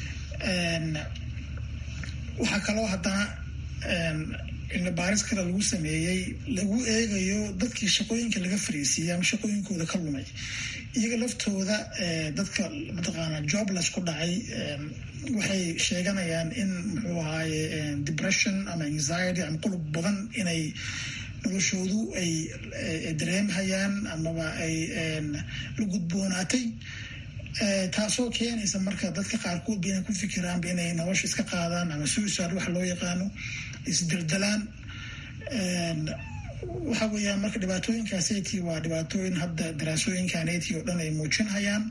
waxaa kaloo haddana cilmi baaris kale lagu sameeyey lagu eegayo dadkii shaqooyinka laga fariisiiyey ama shaqooyinkooda ka lumay iyaga laftooda dadka mataqaana jobless ku dhacay waxay sheeganayaan in muxuu ahaaye depression ama anxiety ama qulub badan inay noloshoodu ay dareemhayaan amaba ay la gudboonaatay taasoo keenaysa marka dadka qaarkood ba inay ku fikiraanba inay nolosha iska qaadaan ama suicide waxa loo yaqaano isdeldelaan waxa weeyaan marka dhibaatooyinkaasati waa dhibaatooyin hadda daraasooyinkanati oo dhan ay muujinayaan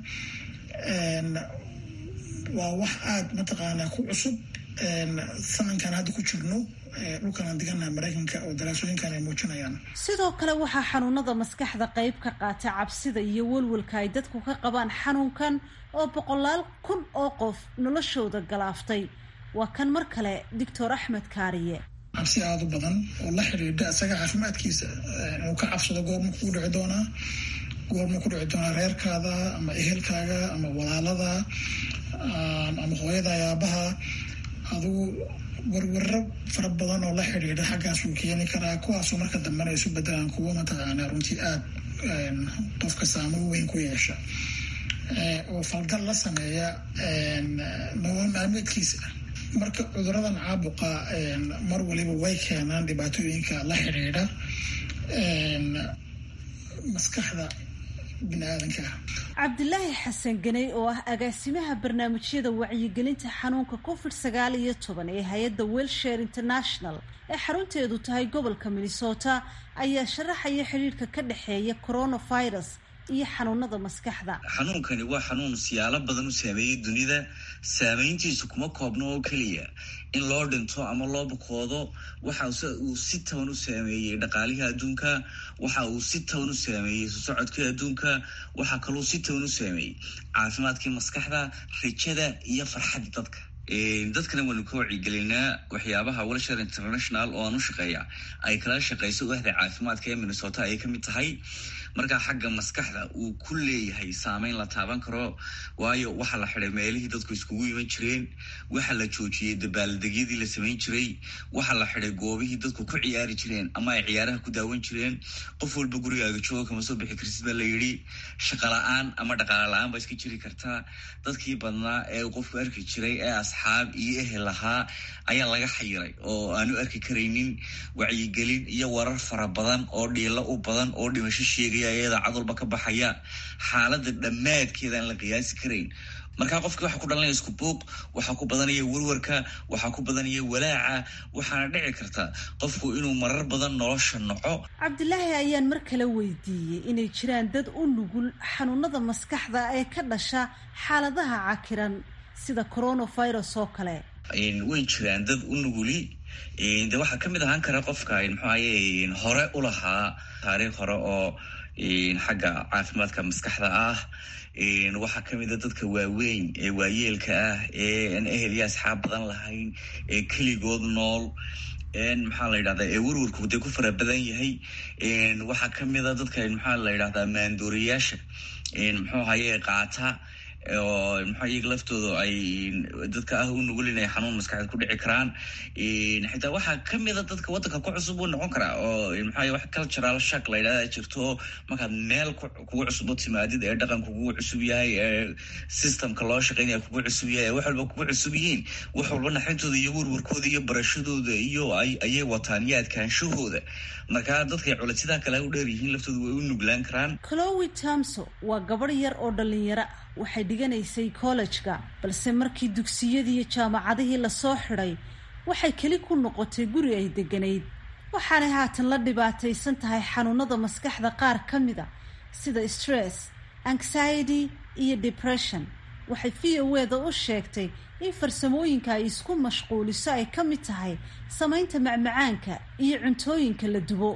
waa wax aada mataqaanaa ku cusub sanankan hadda ku jirno dhulkan aan diganaha maraykanka oo daraasooyinkan ay muujinayaan sidoo kale waxaa xanuunada maskaxda qayb ka qaata cabsida iyo welwelka ay dadku ka qabaan xanuunkan oo boqolaal kun oo qof noloshooda galaaftay waa kan mar kale doctor axmed kaariye cabsi aada u badan oo la xidhiidha isaga caafimaadkiisa inuu ka cabsado goorma kugu dhici doonaa goorma ku dhici doonaa reerkaada ama ehelkaaga ama walaalada ama hooyada ayaabaha adugu warwaro fara badan oo la xidhiidha xaggaas uu keeni karaa kuwaasoo marka dambena isu bedelaan kuwo mataqaanaa runtii aada qofka saamo weyn ku yeesha oo falgal la sameeya nolol maalmeedkiisa marka cuduradan caabuqa mar waliba way keenaan dhibaatooyinka la xidhiidha maskaxda biniaadanka cabdilaahi xasan ganey oo ah agaasimaha barnaamijyada wacyigelinta xanuunka covid sagaal iyo toban ee hay-adda welshare international ee xarunteedu tahay gobolka minnesota ayaa sharaxaya xidhiidhka ka dhexeeya coronavirus iyo xanuunada maskaxda xanuunkani waa xanuun siyaalo badan u saameeyey dunida saameyntiisu kuma koobno oo keliya in loo dhinto ama loo bukoodo waxa uu si toban u saameeyey dhaqaalihii adduunka waxa uu si toban u saameeyey sosocodkii adduunka waxaa kaluu si toban u saameeyey caafimaadkii maskaxda rajada iyo farxadda dadka dadkana waanu ka wacyigelinaa waxyaabaha welshare international oo aan u shaqeeya ay kala shaqeyso wahda caafimaadka ee minnesota ayay kamid tahay markaa xagga maskaxda uu ku leeyahay saameyn la taaban karo waayo waxaa la xiday meelihii dadku iskugu iman jireen waxaa la joojiyey dabaaldegyadii la samayn jiray waxaa la xiday goobihii dadku ku ciyaari jireen ama ay ciyaaraha ku daawan jireen qof walba gurigaaga jooga kama soo bixi karsid baa la yidhi shaqa la-aan ama dhaqaala la-aan baa iska jiri kartaa dadkii badnaa ee qofku arki jiray ee asxaab iyo ehel lahaa ayaa laga xayiray oo aanu arki karaynin wacyigelin iyo warar fara badan oo dhiilo u badan oo dhimasho sheegaya iyada cadalba ka baxaya xaaladda dhammaadkeeda aan la qiyaasi karayn markaa qofkii waxaa ku dhalanaya isku buuq waxaa ku badanaya warwarka waxaa ku badanaya walaaca waxaana dhici karta qofku inuu marar badan nolosha noco cabdilaahi ayaan mar kale weydiiyey inay jiraan dad u nugul xanuunada maskaxda ee ka dhasha xaaladaha cakiran sida coronavirus oo kale way jiraan dad u nuguli de waxaa kamid ahaan kara qofka muxuaye hore u lahaa taariikh hore oo xagga caafimaadka maskaxda ah waxaa kamida dadka waaweyn ee waayeelka ah ee aan ehel iyo asxaab badan lahayn ee keligood nool maxaa la yidhahdaa ee warwarku dee ku fara badan yahay waxaa kamida dadka maxaa la yidhahdaa maandooriyaasha muxuu haye qaata oo maxaa iyaga laftooda ay dadka ah u nugul inay xanuun maskaxeed ku dhici karaan xitaa waxaa kamida dadka waddanka ku cusub uu noqon karaa oo maxaa wax cultural shak la yidhahda jirto markaad meel kugu cusub u timaadid ee dhaqanka kugu cusub yahay ee systemka loo shaqeynaya kugu cusub yahay ee wax walba kugu cusub yihiin wax walba naxintooda iyo warwarkooda iyo barashadooda iyo ayay wataan iyo adkaanshahooda markaa dadkay culasidaa kale u dheer yihiin laftooda way u nuglaan karaan chloe tamso waa gabadh yar oo dhalinyaro ah waxay dhiganaysay kollejka balse markii dugsiyadii iyo jaamacadihii lasoo xidhay waxay keli ku noqotay guri ay deganayd waxaanay haatan la dhibaataysan tahay xanuunada maskaxda qaar ka mida sida stress anxiety iyo depression waxay v o eda u sheegtay in farsamooyinka ay isku mashquuliso ay ka mid tahay samaynta macmacaanka iyo cuntooyinka la dubo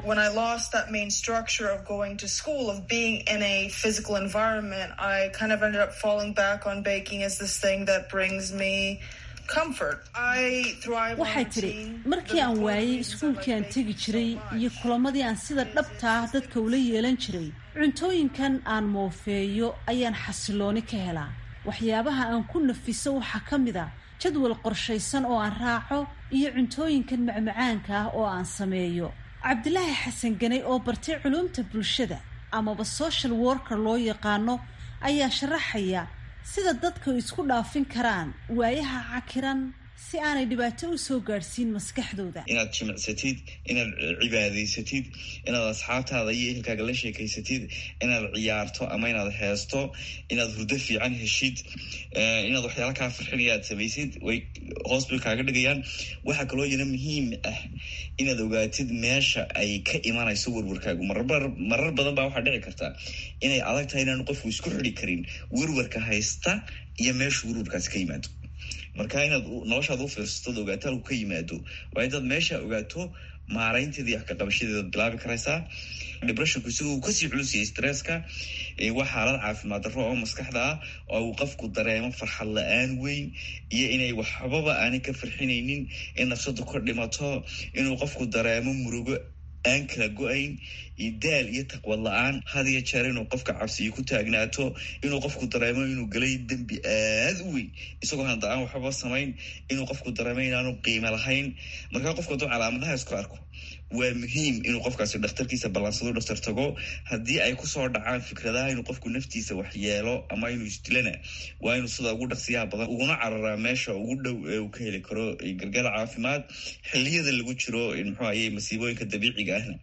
waxay tidhi markii aan waayey iskuulkii aan tegi jiray iyo kulamadii aan sida dhabta ah dadka ula yeelan jiray cuntooyinkan aan moofeeyo ayaan xasilooni ka helaa waxyaabaha aan ku nafiso waxaa ka mid a jadwal qorshaysan oo aan raaco iyo cuntooyinkan macmacaanka ah oo aan sameeyo cabdilaahi xasan ganay oo bartay culuumta bulshada amaba social worker loo yaqaano ayaa sharaxaya sida dadku isku dhaafin karaan waayaha cakiran si aanay dhibaato u soo gaadhsiin maskaxdooda inaad jimicsatid inaad cibaadaysatid inaad asxaabtaada iyo ehelkaaga la sheekaysatid inaad ciyaarto ama inaad heesto inaad hurdo fiican heshid inaad waxyaala kaa farxinaya aad samaysid way hoos bay kaaga dhigayaan waxaa kaloo yana muhiim ah inaad ogaatid meesha ay ka imanayso werwarkaagu marar badan baa waxaa dhici karta inay adag tahay inaanu qofku isku xidi karin werwarka haysta iyo meeshu werwarkaasi ka yimaado marka inaad noloshaada u fiirsatood ogaato halku ka yimaado waa intaad meesha ogaato maaraynteeda iyo waxkaqabashadeeda bilaabi karaysaa depressionku isagu kasii culusiyay stresska waa xaalad caafimaad darro oo maskaxda ah oo uu qofku dareemo farxad la-aan weyn iyo inay waxbaba aanay ka farxinaynin in nafsadu ka dhimato inuu qofku dareemo murugo aan kala go-ayn daal iyo taqwad la-aan had iyo jeer inuu qofka cabsiyo ku taagnaato inuu qofku dareemo inuu galay dembi aad u weyn isagoo handa aan waxbaba samayn inuu qofku dareemo inaanu qiimo lahayn markaa qofku hadduu calaamadaha isku arko waa muhiim inuu qofkaasi dhakhtarkiisa ballaansado dhaktar tago haddii ay kusoo dhacaan fikradaha inuu qofku naftiisa waxyeelo ama inuu isdilana waa inuu sida ugu dhaqsiyaha badan uguna cararaa meesha ugu dhow ee uu ka heli karo gargaar caafimaad xiliyada lagu jiro muxuu aye masiibooyinka dabiiciga ahna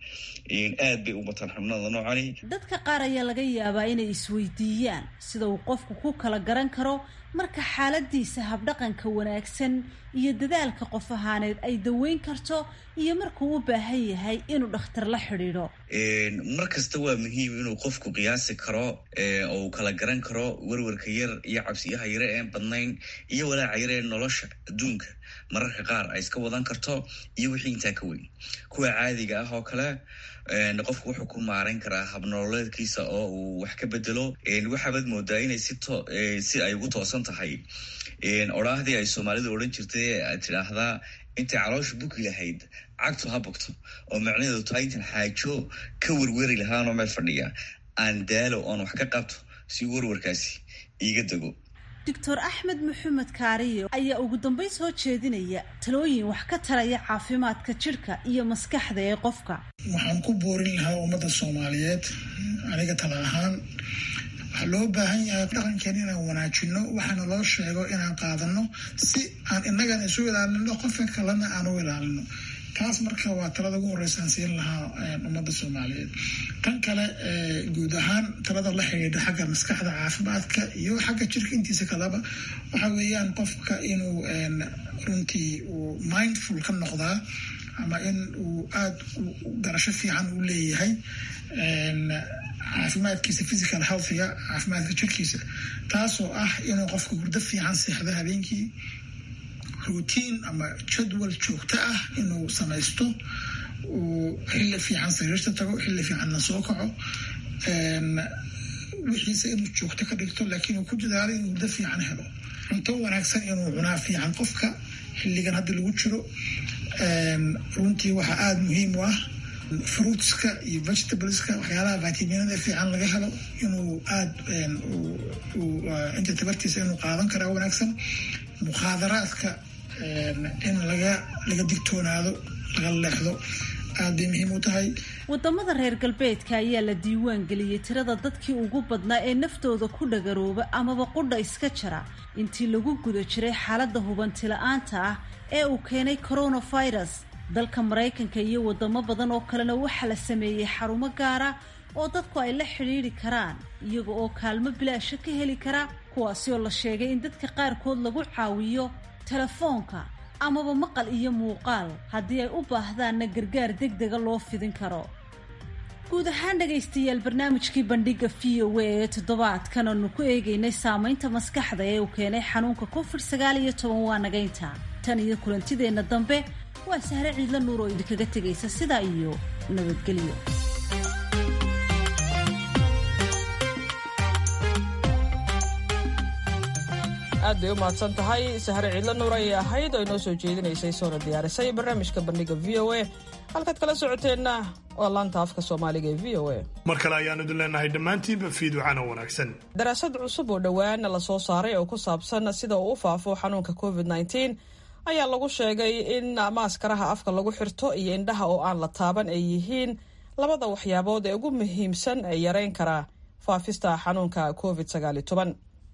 aad bay u bataan xubnada noocani dadka qaar ayaa laga yaabaa inay isweydiiyaan sida uu qofku ku kala garan karo marka xaaladiisa habdhaqanka wanaagsan iyo dadaalka qof ahaaneed ay daweyn karto iyo markuu u baahan yahay inuu dhakhtar la xidhiidho mar kasta waa muhiim inuu qofku qiyaasi karo oo uu kala garan karo werwarka yar iyo cabsiyaha yare een badnayn iyo walaaca yar ee nolosha adduunka mararka qaar ay iska wadan karto iyo wixii intaa ka weyn kuwa caadiga ah oo kale qofku wuxuu ku maarayn karaa habnololeedkiisa oo uu wax ka bedelo waxaabaad moodaa inay si ay ugu toosan tahay odhaahdii ay soomaalidu odhan jirtay aad tidhaahdaa intay caloosha buki lahayd cagtu ha bogto oo macnaheedu tahay intan xaajo ka werweri lahaanoo meel fadhiya aan daalo oon wax ka qabto si werwarkaasi iiga dego doctor axmed maxamed kaariyo ayaa ugu dambeyn soo jeedinaya talooyin wax ka taraya caafimaadka jidhka iyo maskaxda ee qofka waxaan ku boorin lahaa ummadda soomaaliyeed aniga tala ahaan waxaa loo baahan yahay dhaqankeena inaan wanaajino waxaana loo sheego inaan qaadano si aan innagana isu ilaalino qofka kalena aan u ilaalino taas marka waa talada ugu horeysaan siin lahaa ummadda soomaaliyeed tan kale guud ahaan talada la xidhiidha xagga maskaxda caafimaadka iyo xagga jirka intiisa kaleba waxa weeyaan qofka inuu runtii uu mindful ka noqdaa ama in uu aada garasho fiican u leeyahay caafimaadkiisa physical healthiga caafimaadka jirkiisa taasoo ah inuu qofka hurdo fiican seexdo habeenkii routine ama jadwal joogto ah inuu samaysto uu xilli fiican sariirta tago xilli fiicanna soo kaco wixiise inuu joogto ka dhigto laakiin uu ku dadaalo inuu hurdo fiican helo cunto wanaagsan inuu cunaa fiican qofka xilligan hadda lagu jiro runtii waxaa aada muhiim u ah fruitska iyo vegetables-ka waxyaalaha vitaminada fiican laga helo inuu aada inta tabartiisa inuu qaadan karaa wanaagsan mukhaadaraadka in laga laga digtoonaado laga leexdo aad bay muhiim u tahay wadamada reer galbeedka ayaa la diiwaan geliyey tirada dadkii ugu badnaa ee naftooda ku dhagarooba amaba qudha iska jara intii lagu guda jiray xaaladda hubanti-la-aanta ah ee uu keenay coronavirus dalka maraykanka iyo wadamo badan oo kalena waxaa la sameeyey xarumo gaara oo dadku ay la xidhiidhi karaan iyaga oo kaalmo bilaasha ka heli kara kuwaasi oo la sheegay in dadka qaarkood lagu caawiyo telefoonka amaba maqal iyo muuqaal haddii ay u baahdaanna gargaar deg dega loo fidin karo guud ahaan dhegaystayaal barnaamijkii bandhiga v o a ee toddobaadkan aanu ku eegaynay saamaynta maskaxda ee uu keenay xanuunka covid sagaal iyo toban waa nagaynta tan iyo kulantideenna dambe waa sahre ciidla nuur oo idinkaga tegaysa sidaa iyo nabadgelyo aad bay u mahadsan tahay sahre ciidla nuur ayay ahayd oo inoo soo jeedinaysay soona diyaarisay barnaamijka bandhiga v o a halkaad kala socoteenna waa laanta afka soomaaliga ee v o a mar kale ayaanu idin leenahay dhammaantiinba fiiducana wanaagsan daraasad cusub oo dhowaana la soo saaray oo ku saabsan sida uu u faafo xanuunka covid nneteen ayaa lagu sheegay in maaskaraha afka lagu xirto iyo indhaha oo aan la taaban ay yihiin labada waxyaabood ee ugu muhiimsan ee yareyn kara faafista xanuunka covid sagaaliyo toban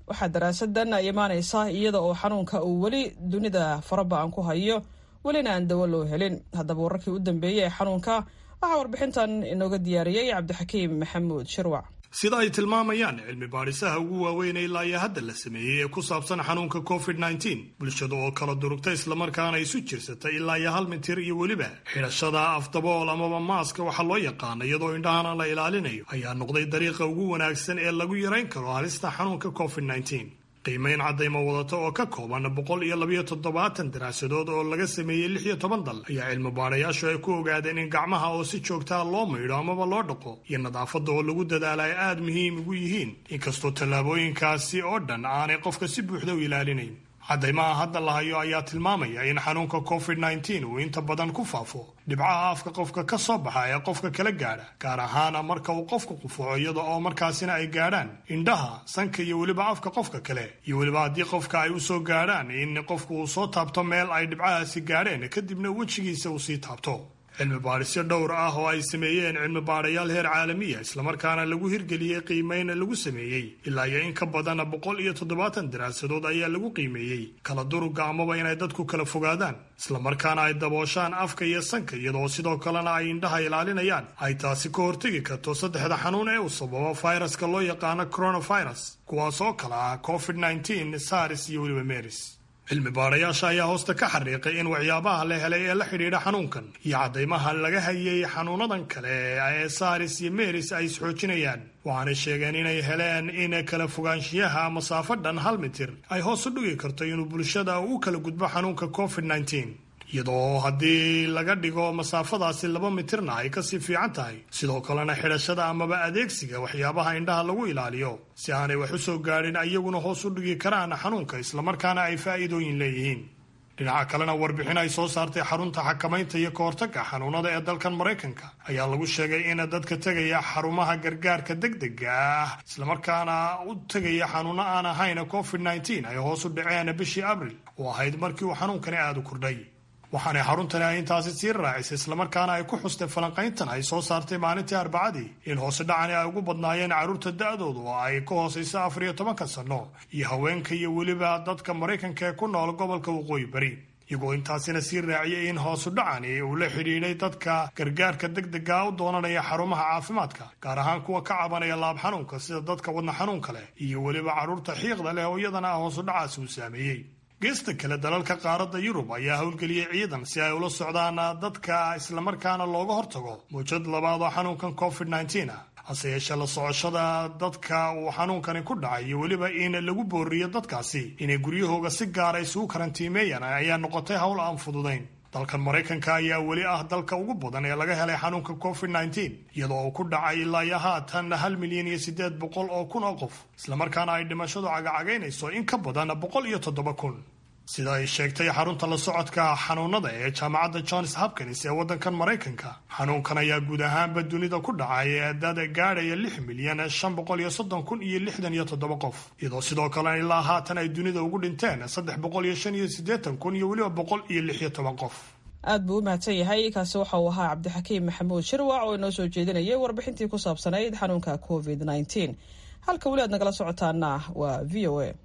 waxaa daraasadan ay imaanaysaa iyada oo xanuunka uu weli dunida faraba-an ku hayo welina aan dawo loo helin haddaba wararkii u dambeeyey ee xanuunka waxaa warbixintan inooga diyaariyey cabdixakiim maxamuud shirwac sida ay tilmaamayaan cilmi baadhisaha ugu waaweyn ilaa iyo hadda la sameeyey ee ku saabsan xanuunka covid nneteen bulshada oo kala durugta islamarkaana isu jirsatay ilaa iyo hal mitir iyo weliba xidhashada afdabool amaba maaska waxaa loo yaqaana iyadoo indhahana la ilaalinayo ayaa noqday dariiqa ugu wanaagsan ee lagu yarayn karo halista xanuunka covid nneteen qiimayn caddaymo wadata oo ka kooban boqol iyo labayo toddobaatan daraasadood oo laga sameeyey lix iyo toban dal ayaa cilmi baadhayaashu ay ku ogaadeen in gacmaha oo si joogtaa loo maydho amaba loo dhaqo iyo nadaafadda oo lagu dadaala ay aada muhiim ugu yihiin inkastoo tallaabooyinkaasi oo dhan aanay qofka si buuxda u ilaalinayn caddaymaha hadda la hayo ayaa tilmaamaya in xanuunka covid nneteen uu inta badan ku faafo dhibcaha afka qofka ka soo baxa ee qofka kala gaadha gaar ahaana marka uu qofku qufuco iyada oo markaasina ay gaadhaan indhaha sanka iyo weliba afka qofka kale iyo weliba haddii qofka ay u soo gaadhaan in qofku uu soo taabto meel ay dhibcahaasi gaadheen kadibna wejigiisa uu sii taabto cilmi baadhisyo dhowr ah oo ay sameeyeen cilmi baadhayaal heer caalamiya islamarkaana lagu hirgeliyey qiimeyn lagu sameeyey ilaa iyo in ka badan boqol iyo toddobaatan daraasadood ayaa lagu qiimeeyey kala duruga amaba inay dadku kala fogaadaan islamarkaana ay dabooshaan afka iyo sanka iyadoo sidoo kalena ay indhaha ilaalinayaan ay taasi ka hortegi karto saddexda xanuun ee uu sababo fayraska loo yaqaano coronavirus kuwaas oo kale ah covid nneteen sars iyo weliba meris cilmi baadhayaasha ayaa hoosta ka xariiqay in waxyaabaha la helay ee la xidhiidha xanuunkan iyo caddaymaha laga hayay xanuunadan kale ee saris iyo meris ay isxoojinayaan waxaanay sheegeen inay heleen in kala fogaanshiyaha masaafo dhan hal mitir ay hoos u dhigi karto inuu bulshada u kala gudbo xanuunka covid nneteen iyadoo haddii laga dhigo masaafadaasi laba mitirna ay kasii fiican tahay sidoo kalena xidhashada amaba adeegsiga waxyaabaha indhaha lagu ilaaliyo si aanay wax u soo gaadhin iyaguna hoos u dhigi karaan xanuunka islamarkaana ay faa'iidooyin leeyihiin dhinaca kalena warbixin ay soo saartay xarunta xakamaynta iyo kahortagga xanuunada ee dalkan maraykanka ayaa lagu sheegay in dadka tegaya xarumaha gargaarka degdega ah islamarkaana u tegaya xanuuno aan ahayn covid nneteen ay hoos u dhaceen bishii abril oo ahayd markii uu xanuunkani aada u kordhay waxaanay xaruntani ay intaasi sii raacisay islamarkaana ay ku xustay falanqayntan ay soo saartay maalintii arbacadii in hoose dhacani ay ugu badnaayeen carruurta da-doodu oo ay ka hoosayso afar iyo tobanka sanno iyo haweenka iyo weliba dadka maraykanka ee ku nool gobolka waqooyi bari iyagoo intaasina sii raaciyay in hoosu dhacani uu la xidhiidhay dadka gargaarka degdega u doonanaya xarumaha caafimaadka gaar ahaan kuwa ka cabanaya laab xanuunka sida dadka wadna xanuunka leh iyo weliba carruurta xiiqda leh oo iyadana ah hoosu dhacaasi uu saameeyey geesta kale dalalka qaaradda yurub ayaa howlgeliyey ciidan si ay ula socdaan dadka islamarkaana looga hortago muujad labaad oo xanuunkan covid nneteen ah hase yeeshee la socoshada dadka uu xanuunkani ku dhacay iyo weliba in lagu booriyo dadkaasi inay guryahooga si gaara isugu karantiimeeyaan ayaa noqotay howl aan fududayn dalkan maraykanka ayaa weli ah dalka ugu badan ee laga helay xanuunka covid nneteen iyadoo uu ku dhacay ilaa iyo haatan hal milyan iyo siddeed boqol oo kun oo qof islamarkaana ay dhimashadu cagacagaynayso in ka badan boqol iyo toddoba kun sida ay sheegtay xarunta la socodka xanuunada ee jaamacadda johns hopkins ee waddankan maraykanka xanuunkan ayaa guud ahaanba dunida ku dhacay dad gaadhaya lix milyan shan boqol iyo soddon kun iyo lixdan iyo toddoba qof iyadoo sidoo kalena ilaa haatan ay dunida ugu dhinteen saddex boqol iyo shan iyo siddeetan kun iyo weliba boqol iyo lix iyo toban qof aad buu u mahadsan yahay kaasi waxa uu ahaa cabdixakiim maxamuud shirwac oo inoo soo jeedinayay warbixintii ku saabsanayd xanuunka covid nneteen halka weli aad nagala socotaana waa v o a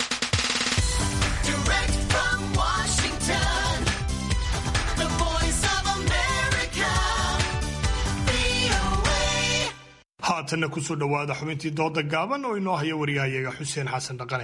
haatanna kusoo dhowaada xubintii dooda gaaban oo inoo haya wariyahayaga xuseen xasan dhaqane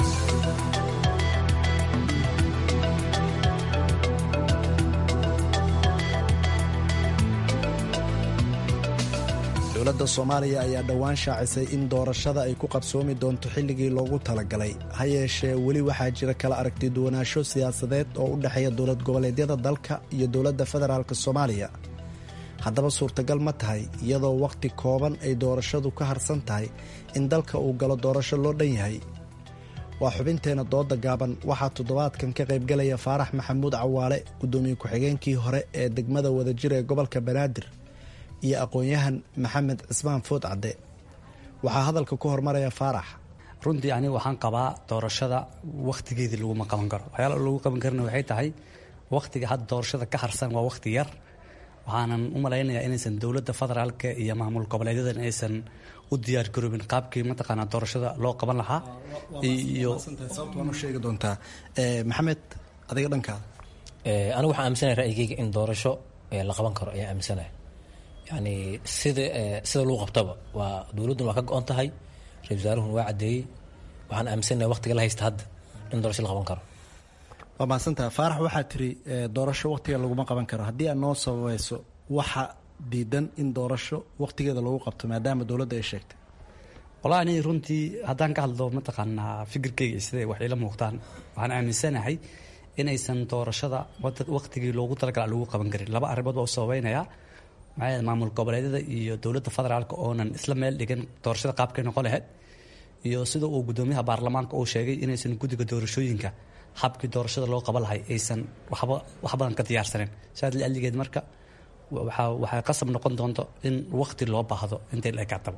dowladda soomaaliya ayaa dhowaan shaacisay in doorashada ay ku qabsoomi doonto xilligii loogu talagalay ha yeeshee weli waxaa jira kala aragti duwanaansho siyaasadeed oo u dhexeeya dowlad goboleedyada dalka iyo dowladda federaalk soomaaliya haddaba suurtagal ma tahay iyadoo wakhti kooban ay doorashadu ka harsan tahay in dalka uu galo doorasho loo dhan yahay waa xubinteenna dooda gaaban waxaa toddobaadkan ka qaybgalaya faarax maxamuud cawaale guddoomiye ku-xigeenkii hore ee degmada wadajir ee gobolka banaadir iyo aqoon-yahan maxamed cismaan food cadde waxaa hadalka ku hormaraya faarax runtii aniga waxaan qabaa doorashada wakhtigeedii laguma qaban karo waxyaala lagu qaban karana waxay tahay wakhtiga hadda doorashada ka harsan waa wakhti yar waxaanan u malaynayaa inaysan dowladda federaalka iyo maamul goboleedyadan aysan u diyaar garoobin qaabkii mataqaanaa doorashada loo qaban lahaa iyo u sheegi doontaa maxamed adiga dhankaada anigu waxaan aaminsanaya ra'yigeyga in doorasho la qaban karo ayaa aaminsanaya yani sida sida lagu qabtaba waa dowladduna waa ka go-on tahay ra-isul wasaaruhuna waa caddeeyey waxaan aaminsanaya waqtiga la haysta hadda in doorasho la qaban karo waa mahadsantaha faarax waxaa tiri doorasho waqtiga laguma qaban karo haddii aad noo sabayso waxa diidan in doorasho waqtigeeda lagu qabto maadaama dowladda ay sheegtay wallahi ani runtii haddaan ka hadlo mataqaanaa fikirkeyga siday wax ila muuqdaan waxaan aaminsanahay inaysan doorashada waqtigii loogu talagala lagu qaban karin laba arrimood baa u sababeynaya maxaa maamul goboleedyada iyo dowladda federaalka oonan isla meel dhigan doorashada qaabkay noqon lahayd iyo sida uu gudoomiyaha baarlamaanka uu sheegay inaysan guddiga doorashooyinka habkii doorashada loo qaban lahay aysan waxba wax badan ka diyaarsanin saas lialigeed marka waxaa waxay qasab noqon doonto in waqti loo baahdo intay la ekaataba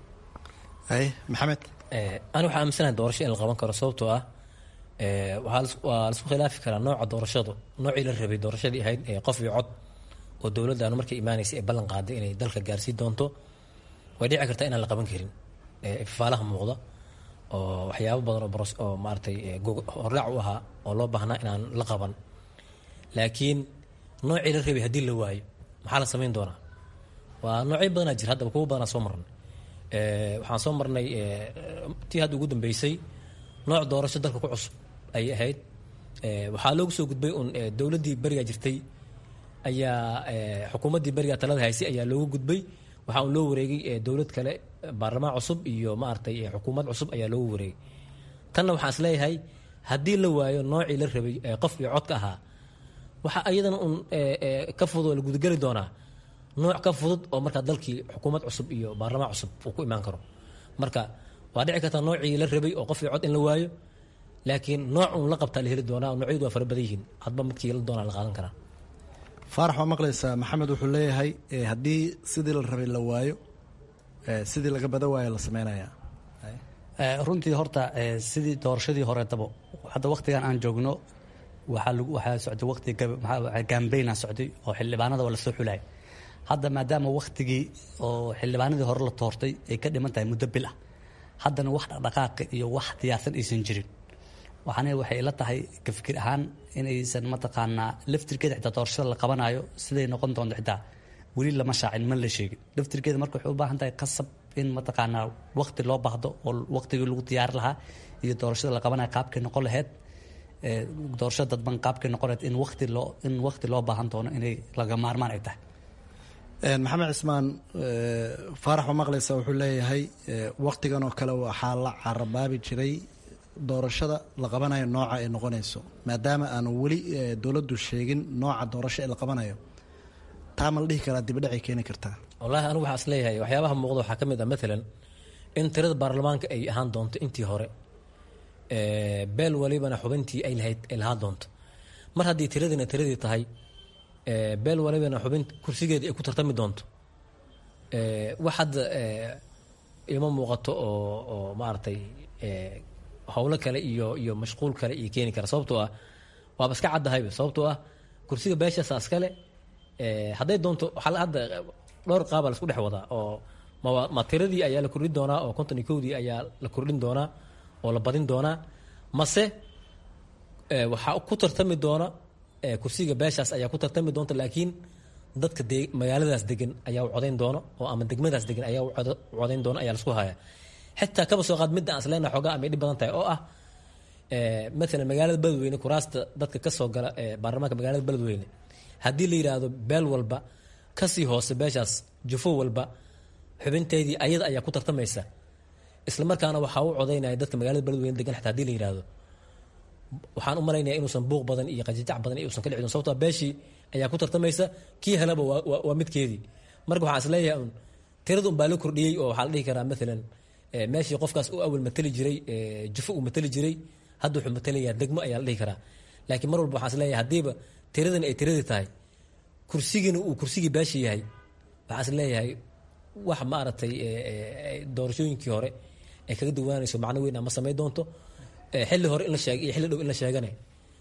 maxamed ani waxaa aaminsanahay doorasho in la qaban karo sababtoo ah waa laisku khilaafi karaa nooca doorashadu noocii la rabay doorashadii ahayd qof iyo cod oo dowladdaanu markay imaanaysa ee ballan qaaday inay dalka gaarsii doonto way dhici kartaa inaan la qaban karin ifaalaha muuqda oo waxyaabo badan oo oo maaratay hordhac u ahaa oo loo baahnaa inaan la qaban laakiin noocii la rabay haddii la waayo maxaa la samayn doonaa waa noocyo badanaa jira haddaba kuwa badanaa soo marnay waxaan soo marnay tii hadda ugu dambeysay nooc doorasho dalka ku cusub ayay ahayd waxaa loogu soo gudbay un dowladdii berigaa jirtay ayaa xukuumaddii berigaa talada haysay ayaa loogu gudbay waxaa un loo wareegay dowlad kale baarlamaan cusub iyo maaragtay xukuumad cusub ayaa loogu wareegay tanna waxaan is leeyahay haddii la waayo noocii la rabay qof iyo codka ahaa waxa ayadana un ka fudud oo la gudageli doonaa nooc ka fudud oo markaa dalkii xukuumad cusub iyo baarlamaan cusub uu ku imaan karo marka waa dhici kartaa noocii la rabay oo qof iyo cod in la waayo laakiin nooc un la qabtaa la heli doonaa noocyadu waa fara badan yihiin hadba midkii la doonaa la qaadan karaa faarax waa maqlaysaa maxamed wuxuu leeyahay haddii sidii la rabay la waayo sidii laga bada waayo la sameynayaa runtii horta sidii doorashadii horeetaba hadda waqtigan aan joogno waxaa lagu waxaa socday waqti gaambayna socday oo xildhibaanada waa lasoo xulay hadda maadaama waqtigii oo xildhibaanadii hore la toortay ay ka dhiman tahay muddo bil ah haddana wax dhaqdhaqaaqi iyo wax diyaarsan aysan jirin waxaana waxay ila tahay ka fikir ahaan inaysan mataqaanaa laftirkeeda xitaa doorashada la qabanayo siday noqon doonto xitaa weli lama shaacin ma la sheegin laftirkeeda marka waxay u baahan tahay qasab in mataqaanaa waqti loo baahdo oo waqtigii lagu diyaari lahaa iyo doorashada la qabanayo qaabkay noqon lahayd doorashada dadban qaabkay noqon lahayd in waqti loo in waqti loo baahan doono inay laga maarmaan ay tahay maxamed cismaan faarax waa maqlaysa wuxuu leeyahay waqtigan oo kale waxaa la carabaabi jiray doorashada la qabanayo nooca ay noqonayso maadaama aanu weli dowladdu sheegin nooca doorasho ee la qabanayo taa ma la dhihi karaa dibadhacay keeni kartaa wallaahi anigu waxaa is leeyahay waxyaabaha muuqda waxaa ka mid ah maalan in tirada baarlamaanka ay ahaan doonto intii hore beel walibana xubintii ay lahayd ay lahaan doonto mar haddii tiradina tiradii tahay beel walibana xubin kursigeedii ay ku tartami doonto wax hadda ima muuqato oo oo maaragtay howlo kale iyo iyo mashquul kale iyo keeni kara sababtoo ah waaba iska caddahayba sababtoo ah kursiga beeshaasa iskale hadday doonto waxaa hadda dhowr qaaba la isku dhex wadaa oo ma ma tiradii ayaa la kordhin doonaa oo konton iyo kowdii ayaa la kordhin doonaa oo la badin doonaa mase waxaa ku tartami doona kursiga beeshaas ayaa ku tartami doonta laakiin dadka de magaaladaas degan ayaa u codayn doona oo ama degmadaas degan ayaa u codayn doona ayaa lasku haya xitaa kaba soo qaad midda aan isleena xoogaa amay dhib badan tahay oo ah maalan magaalada beledweyne kuraasta dadka kasoo gala baarlamaanka magaalada beledweyne haddii la yidhaahdo beel walba kasii hoose beeshaas jufo walba xubinteedii ayada ayaa ku tartamaysa isla markaana waxaa u codaynaya dadka magaalada beledweyne degan xitaa hadii la yidhaahdo waxaan u malaynaya inuusan buuq badan iyo qajajac badan iusan ka dhici don sababtoo beeshii ayaa ku tartamaysa kii helaba waa midkeedii marka waxaan isleeyahay un tirada un baa la kordhiyey oo waxaa la dhihi karaa maalan meeshii qofkaas u awal matali jiray jufo uu matali jiray hadda wuxuu matalayaa degmo ayaa la dhihi karaa laakiin mar walba waxaan isleeyahay haddiiba tiradani ay tiradii tahay kursigiina uu kursigii beesha yahay waxaan isleeyahay wax maaragtay doorashooyinkii hore ay kaga duwaanayso macno weyn ama samayn doonto xilli hore in la sheegay iyo xilli dhow in la sheegane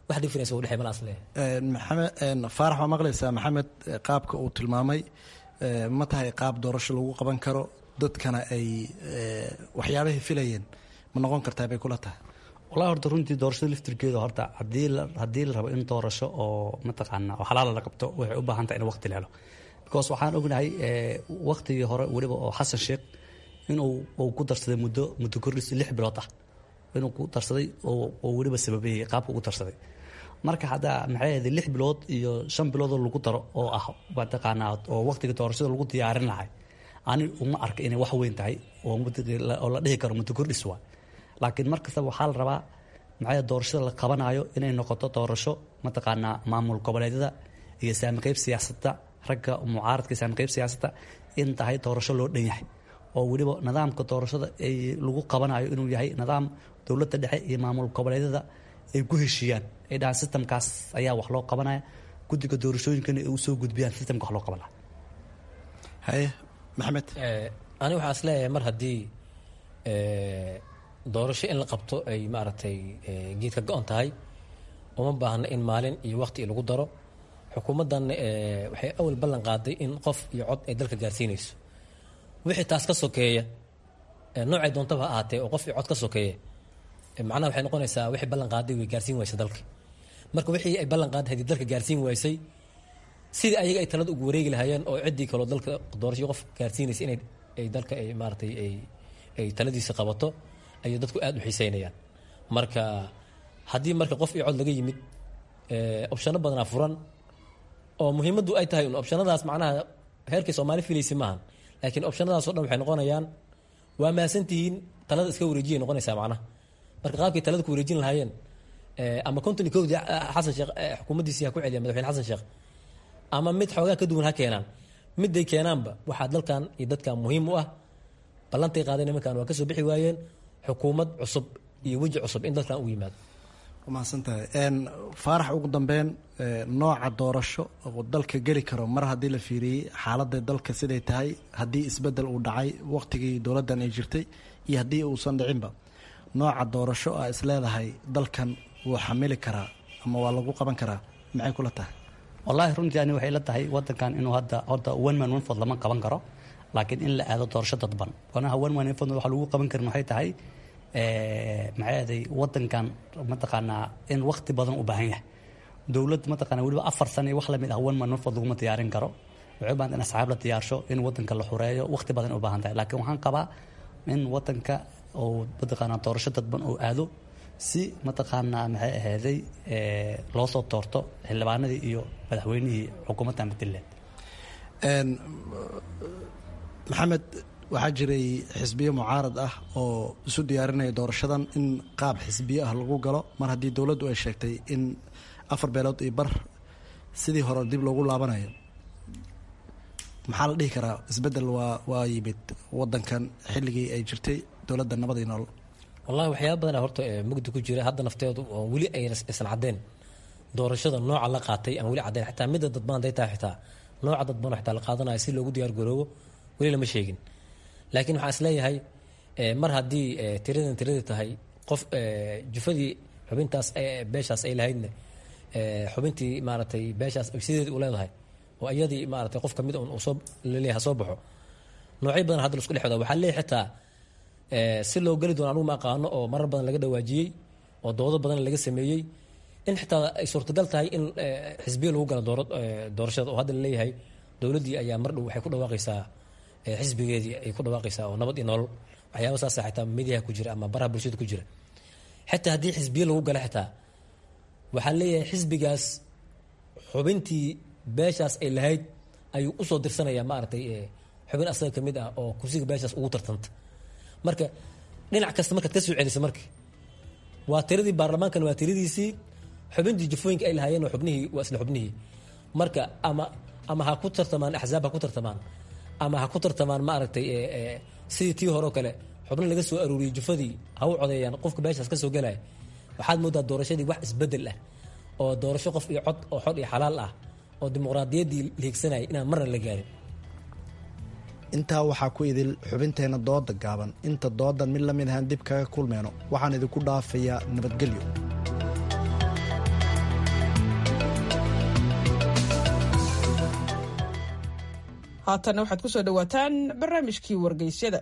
wax difference u dhexey malaas leeyahay maxamed faarax waa maqlaysaa maxamed qaabka uu tilmaamay ma tahay qaab doorasho lagu qaban karo dadkana ay waxyaabahay filayeen ma noqon kartaa bay kula tahay wallahi horta runtii doorashada laftirkeeda horta hadii haddii la rabo in doorasho oo mataqaana oo xalaala la qabto waxay u baahan tahay in waqti la helo because waxaan ognahay waqtigii hore weliba oo xasan sheekh inuu uu ku darsaday muddo muddo kordhis lix bilood ah inuu ku darsaday oo weliba sababeeyey qaabka ugu darsaday marka hadda maxay ahayd lix bilood iyo shan biloodoo lagu daro oo ah mataqaanaa oo waqtiga doorashada lagu diyaarin lahay ani uma arka inay wax weyn tahay oo la dhihi karo muddo kordhis waa laakiin mar kastaba waxaa la rabaa maxay doorashada la qabanayo inay noqoto doorasho mataqaanaa maamul goboleedyada iyo saamiqeyb siyaasadda ragga mucaaradka saamiqeyb siyaasadda in tahay doorasho loo dhan yahay oo weliba nidaamka doorashada ay lagu qabanayo inuu yahay nidaam dowladda dhexe iyo maamul goboleedyada ay ku heshiiyaan ay dhahaan sistamkaas ayaa wax loo qabanaya guddiga doorashooyinkana ay usoo gudbiyaan sistamka wax loo qaban laha haye maxamed ani waxaa is leeyahay mar haddii doorasho in la qabto ay maaragtay geedka go-on tahay uma baahna in maalin iyo waqti lagu daro xukuumaddan waxay awal ballan qaaday in qof iyo cod ay dalka gaarsiinayso wixii taas ka sokeeya noocay doontaba ha ahaatee oo qof iyo cod ka sokeeya macnaha waxay noqonaysaa wixii ballan qaaday way gaarsiin waysa dalka marka wixii ay ballan qaaday haddii dalka gaarsiin waysay sidii ayaga ay talada ugu wareegi lahaayeen oo ciddii kaloo dalka doorasho qof gaarsiinaysa inay ay dalka ay maaratay ay ay taladiisa qabato ayay dadku aada u xiiseynayaan marka haddii marka qof iyo cod laga yimid opshano badanaa furan oo muhiimaddu ay tahay un opshanadaas macnaha heerkay soomaali filaysa maahan laakiin opshanadaasoo dhan waxay noqonayaan waa mahadsantihiin talada iska wareejiyay noqonaysaa macnaha marka qaabkay talada ku wareejin lahaayeen ama konton iyo kowdii xasan sheekh xukuumaddiisii ha ku celiya madaxweyne xasan sheekh ama mid xoogaa ka duwan ha keenaan miday keenaanba waxaa dalkan iyo dadkan muhiim u ah ballantay qaadeen nimankan waa kasoo bixi waayeen xukuumad cusub iyo weji cusub in dalkan ugu yimaado mahadsantahay faarax ugu dambeyn nooca doorasho oo dalka geli karo mar haddii la fiiriyey xaaladda dalka siday tahay haddii isbedel uu dhacay waqtigii dowladdan ay jirtay iyo haddii uusan dhicinba nooca doorasho a is leedahay dalkan wuu xamili karaa ama waa lagu qaban karaa maxay kula tahay wallaahi runtii ani waxay la tahay wadankan inuu hadda horta one man one vote lama qaban karo laakiin in la aado doorasho dadban wanaha one man one vote waxa lagu qaban karin waxay tahay maxay ahaday wadankan mataqaanaa in waqti badan u baahan yahay dowlad mataqaana weliba afar sano iyo wax lamid ah one man one vote laguma diyaarin karo waxay u baahan in asxaab la diyaarsho in wadanka la xureeyo waqti badan u baahan tahay laakiin waxaan qabaa in wadanka oo mataqaanaa doorasho dadban oo aado si mataqaanaa maxay ahaaday loo soo toorto xildhibaanadii iyo madaxweynihii xukuumadda puntland maxamed waxaa jiray xisbiyo mucaarad ah oo isu diyaarinaya doorashadan in qaab xisbiyo ah lagu galo mar haddii dowladdu ay sheegtay in afar beelood iyo bar sidii hore dib loogu laabanayo maxaa la dhihi karaa isbedel waa waa yimid wadankan xilligii ay jirtay dowladda nabadii nool wallahi waxyaaba badana horta mugdi ku jira hadda nafteedu oo weli aysan caddeen doorashada nooca la qaatay aan weli caddeyn xitaa midda dadban haday tahay xitaa nooca dadban xitaa la qaadanayo si loogu diyaar garoobo weli lama sheegin laakiin waxaan is leeyahay mar haddii tiradan tiradii tahay qof jufadii xubintaas beeshaas ay lahaydna xubintii maaragtay beeshaas sideedii u leedahay oo iyadii maaragtay qof kamid un soo laleeyahay soo baxo noocyo badan hadda lasku dhex wada waxaa leeyahay xitaa si loo geli doono anugu ma aqaano oo marar badan laga dhawaajiyey oo doodo badan laga sameeyey in xitaa ay suurtagal tahay in xisbiya lagu galo doorashada oo hadda laleeyahay dowladdii ayaa mar dhow waxay ku dhawaaqaysaa xisbigeedii ay ku dhawaaqaysaa oo nabad iyo nolol waxyaaba saasa xitaa mediaha ku jira ama baraha bulshada ku jira xitaa haddii xisbiye lagu galo xitaa waxaa leeyahay xisbigaas xubintii beeshaas ay lahayd ayuu usoo dirsanayaa maaragtay xubin asaga kamid ah oo kursiga beeshaas ugu tartanta marka dhinac kasta markaad ka soo celisa marka waa tiradii baarlamaankan waa tiradiisii xubintii jufooyinka ay lahaayeen waa xubnihii waa isla xubnihii marka ama ama ha ku tartamaan axzaab ha ku tartamaan ama ha ku tartamaan maaragtay sidii tii hore oo kale xubno laga soo aruuriyey jufadii ha u codeeyaan qofka beeshaas ka soo gelaya waxaad moodaa doorashadii wax isbedel ah oo doorasho qof iyo cod oo xod iyo xalaal ah oo dimuqraadiyaddii la higsanayay inaan marna la gaarin intaa waxaa ku idil xubinteenna dooda gaaban inta doodan mid la mid ahaan dib kaga kulmeyno waxaan idinku dhaafayaa nabadgelyo haatanna waxaad ku soo dhowaataan barnaamijkii wargeysyada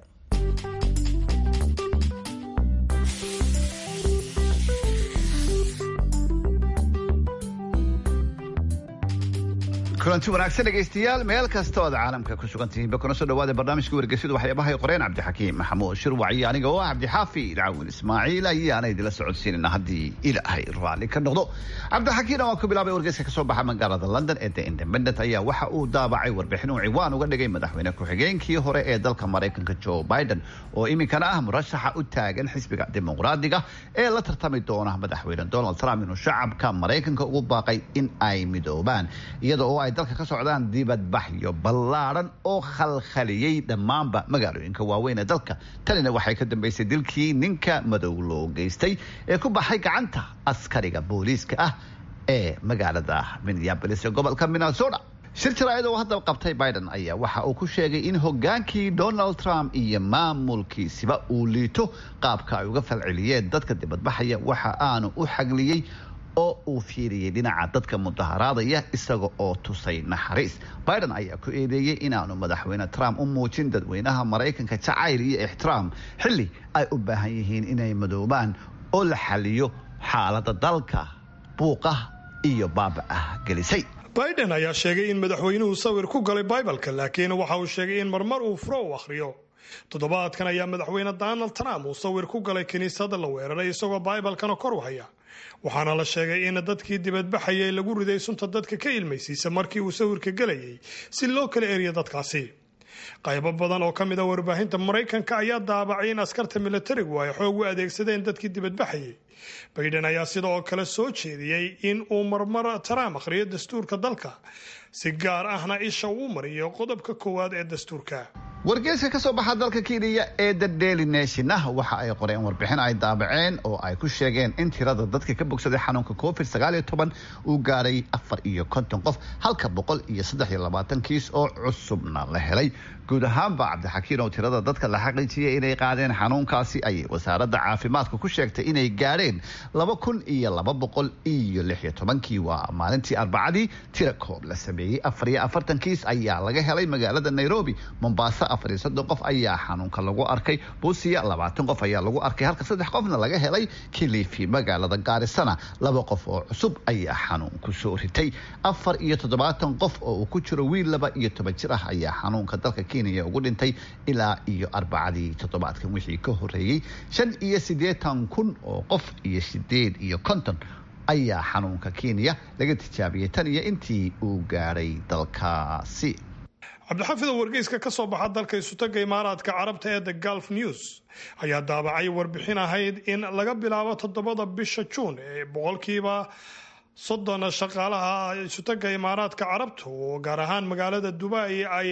kulanti wanaagsan dhegaystayaal meel kasta ood caalamka ku sugan tihiinba kuna soo dhawaada barnaamijka wargeysyadu waxyaabahay qoreen cabdixakiim maxamuud shirwac iyo aniga oo ah cabdixaafi ilcaawin ismaaciil ayaana idinla socodsiinana haddii ilaahay raalli ka noqdo cabdixakiimna waan ku bilaabay wargeyska kasoo baxa magaalada london ee the independent ayaa waxa uu daabacay warbixin uu ciwaan uga dhigay madaxweyne ku-xigeenkii hore ee dalka maraykanka joe biden oo iminkana ah murashaxa u taagan xisbiga dimuqraadiga ee la tartami doona madaxweyne donald trump inuu shacabka maraykanka ugu baaqay in ay midoobaan iyada oo ay dalka ka socdaan dibadbaxyo ballaadhan oo khalkhaliyey dhammaanba magaalooyinka waaweyn ee dalka tanina waxay ka dambeysay dilkii ninka madow loo geystay ee ku baxay gacanta askariga booliiska ah ee magaalada minneabolis ee gobolka minnesota shir jaraa'id oo hadda qabtay biden ayaa waxa uu ku sheegay in hogaankii donald trump iyo maamulkiisiba uu liito qaabka ay uga falceliyeen dadka dibadbaxaya waxa aanu u xagliyey oo uu fiiriyey dhinaca dadka mudaharaadaya isaga oo tusay naxariis biden ayaa ku eedeeyey inaanu madaxweyne trump u muujin dadweynaha maraykanka jacayl iyo ixtiraam xilli ay u baahan yihiin inay madoobaan oo la xaliyo xaalada dalka buuqa iyo baaba-ah gelisay biden ayaa sheegay in madaxweynuhu sawir ku galay bibalka laakiin waxa uu sheegay in marmar uu furo u akhriyo toddobaadkan ayaa madaxweyne donald trump uu sawir ku galay kiniisadda la weeraray isagoo bibalkana kor u haya waxaana la sheegay in dadkii dibadbaxayay lagu riday sunta dadka ka ilmaysiisa markii uu sawirka gelayay si loo kala eriyo dadkaasi qaybo badan oo ka mid a warbaahinta maraykanka ayaa daabacay in askarta milatarigu ay xoog u adeegsadeen dadkii dibadbaxayay baiden ayaa sidoo kale soo jeediyey in uu marmar trump akhriyo dastuurka dalka si gaar ahna isha uu mariyo qodobka koowaad ee dastuurka wargeyska ka soo baxa dalka kenya ee the daily nation ah waxa ay qoreen warbixin ay daabaceen oo ay ku sheegeen in tirada dadka ka bogsaday xanuunka covid sagaal iyo toban uu gaadhay afar iyo konton qof halka boqol iyo saddex iyo labaatan kiis oo cusubna la helay guud ahaanba cabdixakiin oo tirada dadka la xaqiijiyay inay qaadeen xanuunkaasi ayay wasaaradda caafimaadka ku sheegtay inay gaadheen laba kun iyo laba boqol iyo lix iyo tobankii waa maalintii arbacadii tira koob la sameeyey afar iyo afartan kiis ayaa laga helay magaalada nairobi mombasa afar iyo soddon qof ayaa xanuunka lagu arkay buusiya labaatan qof ayaa lagu arkay halka saddex qofna laga helay kilifi magaalada gaarisana laba qof oo cusub ayaa xanuunku soo ritay afar iyo toddobaatan qof oo uu ku jiro wiil laba iyo toban jir ah ayaa xanuunka dalka kenya ugu dhintay ilaa iyo arbacadii toddobaadkan wixii ka horeeyey shan iyo siddeetan kun oo qof iyo sideed iyo konton ayaa xanuunka kenya laga tijaabiyey tan iyo intii uu gaadhay dalkaasi cabdixafid oo wargeyska ka soo baxa dalka isutaga imaaraadka carabta ee the gulf news ayaa daabacay warbixin ahayd in laga bilaabo toddobada bisha juun ee boqolkiiba soddon shaqaalaha isutaga imaaraadka carabta oo gaar ahaan magaalada dubai ay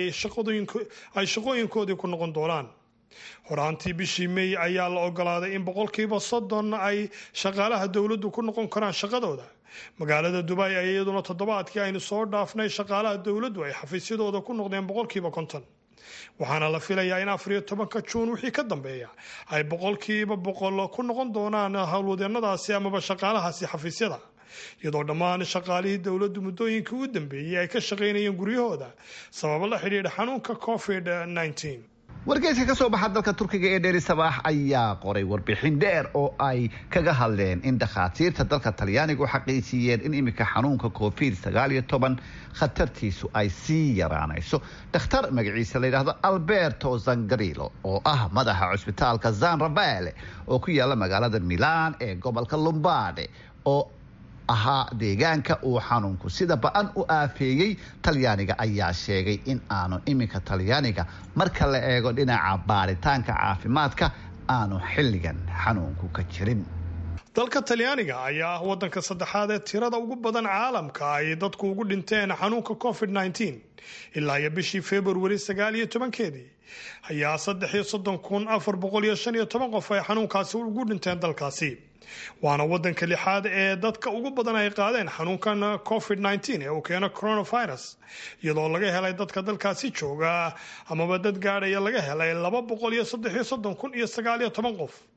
shaqooyinkoodii ku noqon doonaan horaantii bishii may ayaa la ogolaaday in boqolkiiba soddon ay shaqaalaha dowladdu ku noqon karaan shaqadooda magaalada dubai ay iyaduna toddobaadkii aynu soo dhaafnay shaqaalaha dowladdu ay xafiisyadooda ku noqdeen boqolkiiba konton waxaana la filayaa in afar iyo tobanka juun wixii ka dambeeya ay boqolkiiba boqol ku noqon doonaan howlwadeenadaasi amaba shaqaalahaasi xafiisyada iyadoo dhammaan shaqaalihii dowladdu muddooyinkii u dambeeyey ay ka shaqaynayeen guryahooda sababo la xidhiidha xanuunka covid nneteen wargeyska ka soo baxa dalka turkiga ee dheeri sabaax ayaa qoray warbixin dheer oo ay kaga hadleen in dhakhaatiirta dalka talyaaniga u xaqiijiyeen in iminka xanuunka covid sagaal iyo toban khatartiisu ay sii yaraanayso dhakhtar magaciisa la yidhaahdo alberto zangarilo oo ah madaxa cusbitaalka zan rabale oo ku yaala magaalada milan ee gobolka lombade oo ahaa deegaanka uu xanuunku sida ba-an u aafeeyey talyaaniga ayaa sheegay in aanu iminka talyaaniga marka la eego dhinaca baaritaanka caafimaadka aanu xilligan xanuunku ka jirin dalka talyaaniga ayaa ah wadanka saddexaad ee tirada ugu badan caalamka ay dadku ugu dhinteen xanuunka covid nneteen ilaa iyo bishii februari sagaal iyo tobankeedii ayaa saddex iyo soddon kun afar boqol iyo shan iyo toban qof ay xanuunkaasi ugu dhinteen dalkaasi waana wadanka lixaad ee dadka ugu badan ay qaadeen xanuunkan covid nneteen ee uu keeno coronavirus iyadoo laga helay dadka dalkaasi jooga amaba dad gaadhaya laga helay laba boqol iyo saddex iyo soddon kun iyo sagaal iyo toban qof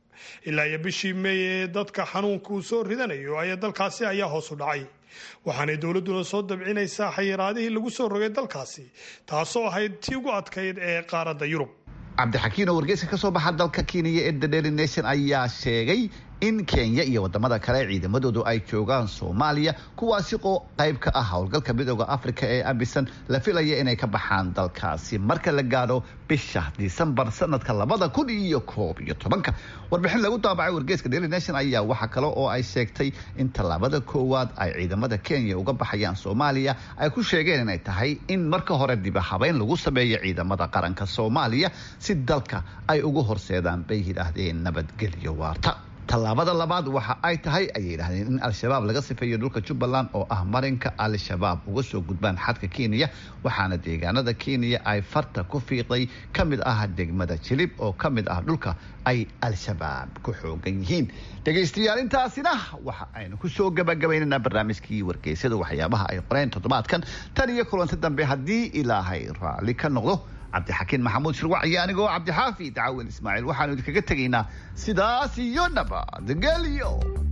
ilaa iyo bishii meey ee dadka xanuunka uu soo ridanayo ayaa dalkaasi ayaa hoos u dhacay waxaanay dowladduna soo dabcinaysaa xayiraadihii lagu soo rogay dalkaasi taasoo ahayd tii ugu adkayd ee qaaradda yurub cabdixakiin oo wargeyska ka soo baxa dalka kenya ee the daily nation ayaa sheegay in kenya iyo wadamada kale ciidamadoodu ay joogaan soomaaliya kuwaasi oo qayb ka ah howlgalka midooda africa ee abisan la filaya inay ka baxaan dalkaasi marka la gaadho bisha disembar sanadka labada kun iyo koob iyo tobanka warbixin lagu daabacay wargeyska daily nation ayaa waxa kale oo ay sheegtay in tallaabada koowaad ay ciidamada kenya uga baxayaan soomaaliya ay ku sheegeen inay tahay in marka hore diba habeyn lagu sameeyo ciidamada qaranka soomaaliya si dalka ay ugu horseedaan bay yidhaahdeen nabadgelyo waarta tallaabada labaad waxa ay tahay ayay yidhahdeen in al-shabaab laga sifeeyo dhulka jubbaland oo ah marinka al-shabaab uga soo gudbaan xadka kenya waxaana deegaanada kenya ay farta ku fiiqday ka mid ah degmada jilib oo ka mid ah dhulka ay al-shabaab ku xoogan yihiin dhegaystayaal intaasina waxa aynu ku soo gabagabaynaynaa barnaamijkii wargeysyada waxyaabaha ay qoreen toddobaadkan tan iyo kulanti dambe haddii ilaahay raalli ka noqdo cabdixakiin maxamuud shirwac iyo anigoo cabdixaafi dacaawin ismaaciil waxaanu idinkaga tegaynaa sidaas iyo nabadgelyo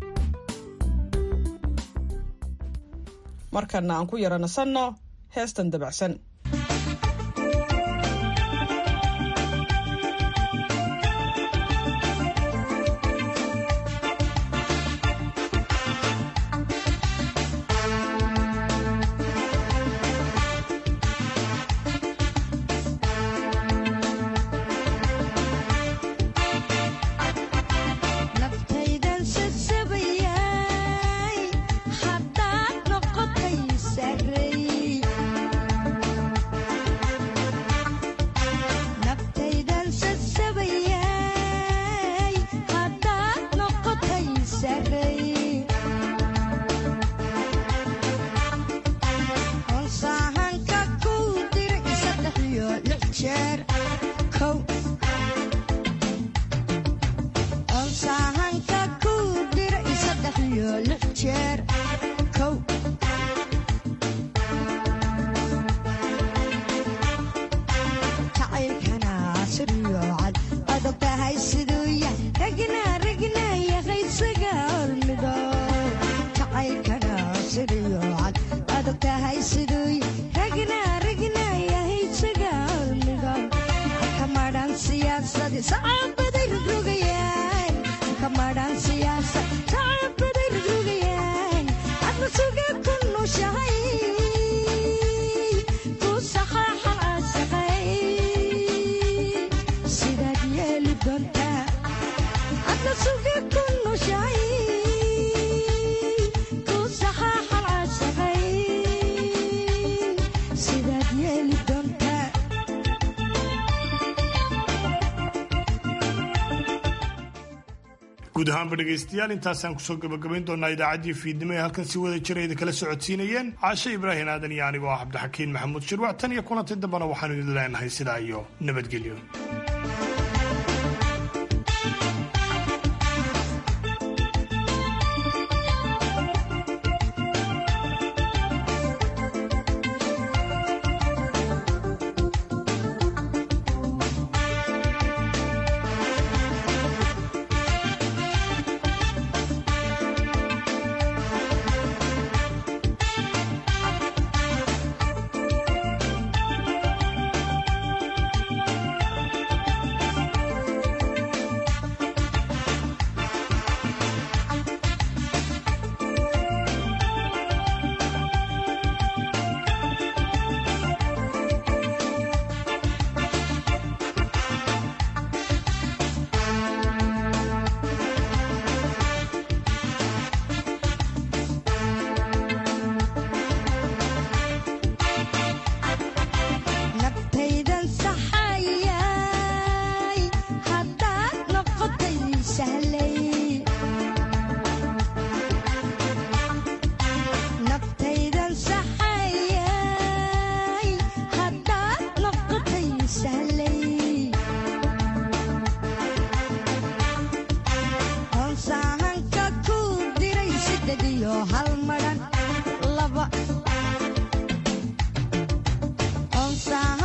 markana aan ku yara nasanno heestan dabacsan guud ahaanba dhegaystayaal intaasaan kusoo gabagabayn doonaa idaacaddii fiidnimo ee halkan si wada jira idin kala socodsiinayeen caashe ibraahim aadan iyo anigoo ah cabdixakiin maxamuud shirwac tan iyo kulanti dambena waxaanu idin leenahay sidaa iyo nabadgelyo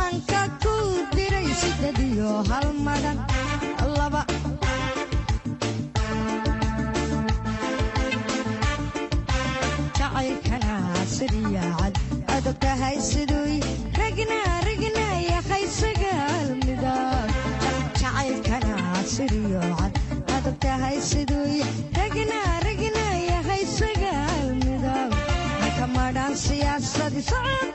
hal madan laba siryaacad adag tahay siduy ragna ragna yahay sagaal midab jacaylkana siryoocad adag tahay siduy ragna ragna yahay sagaal midab marka madhaan siyaasadi socod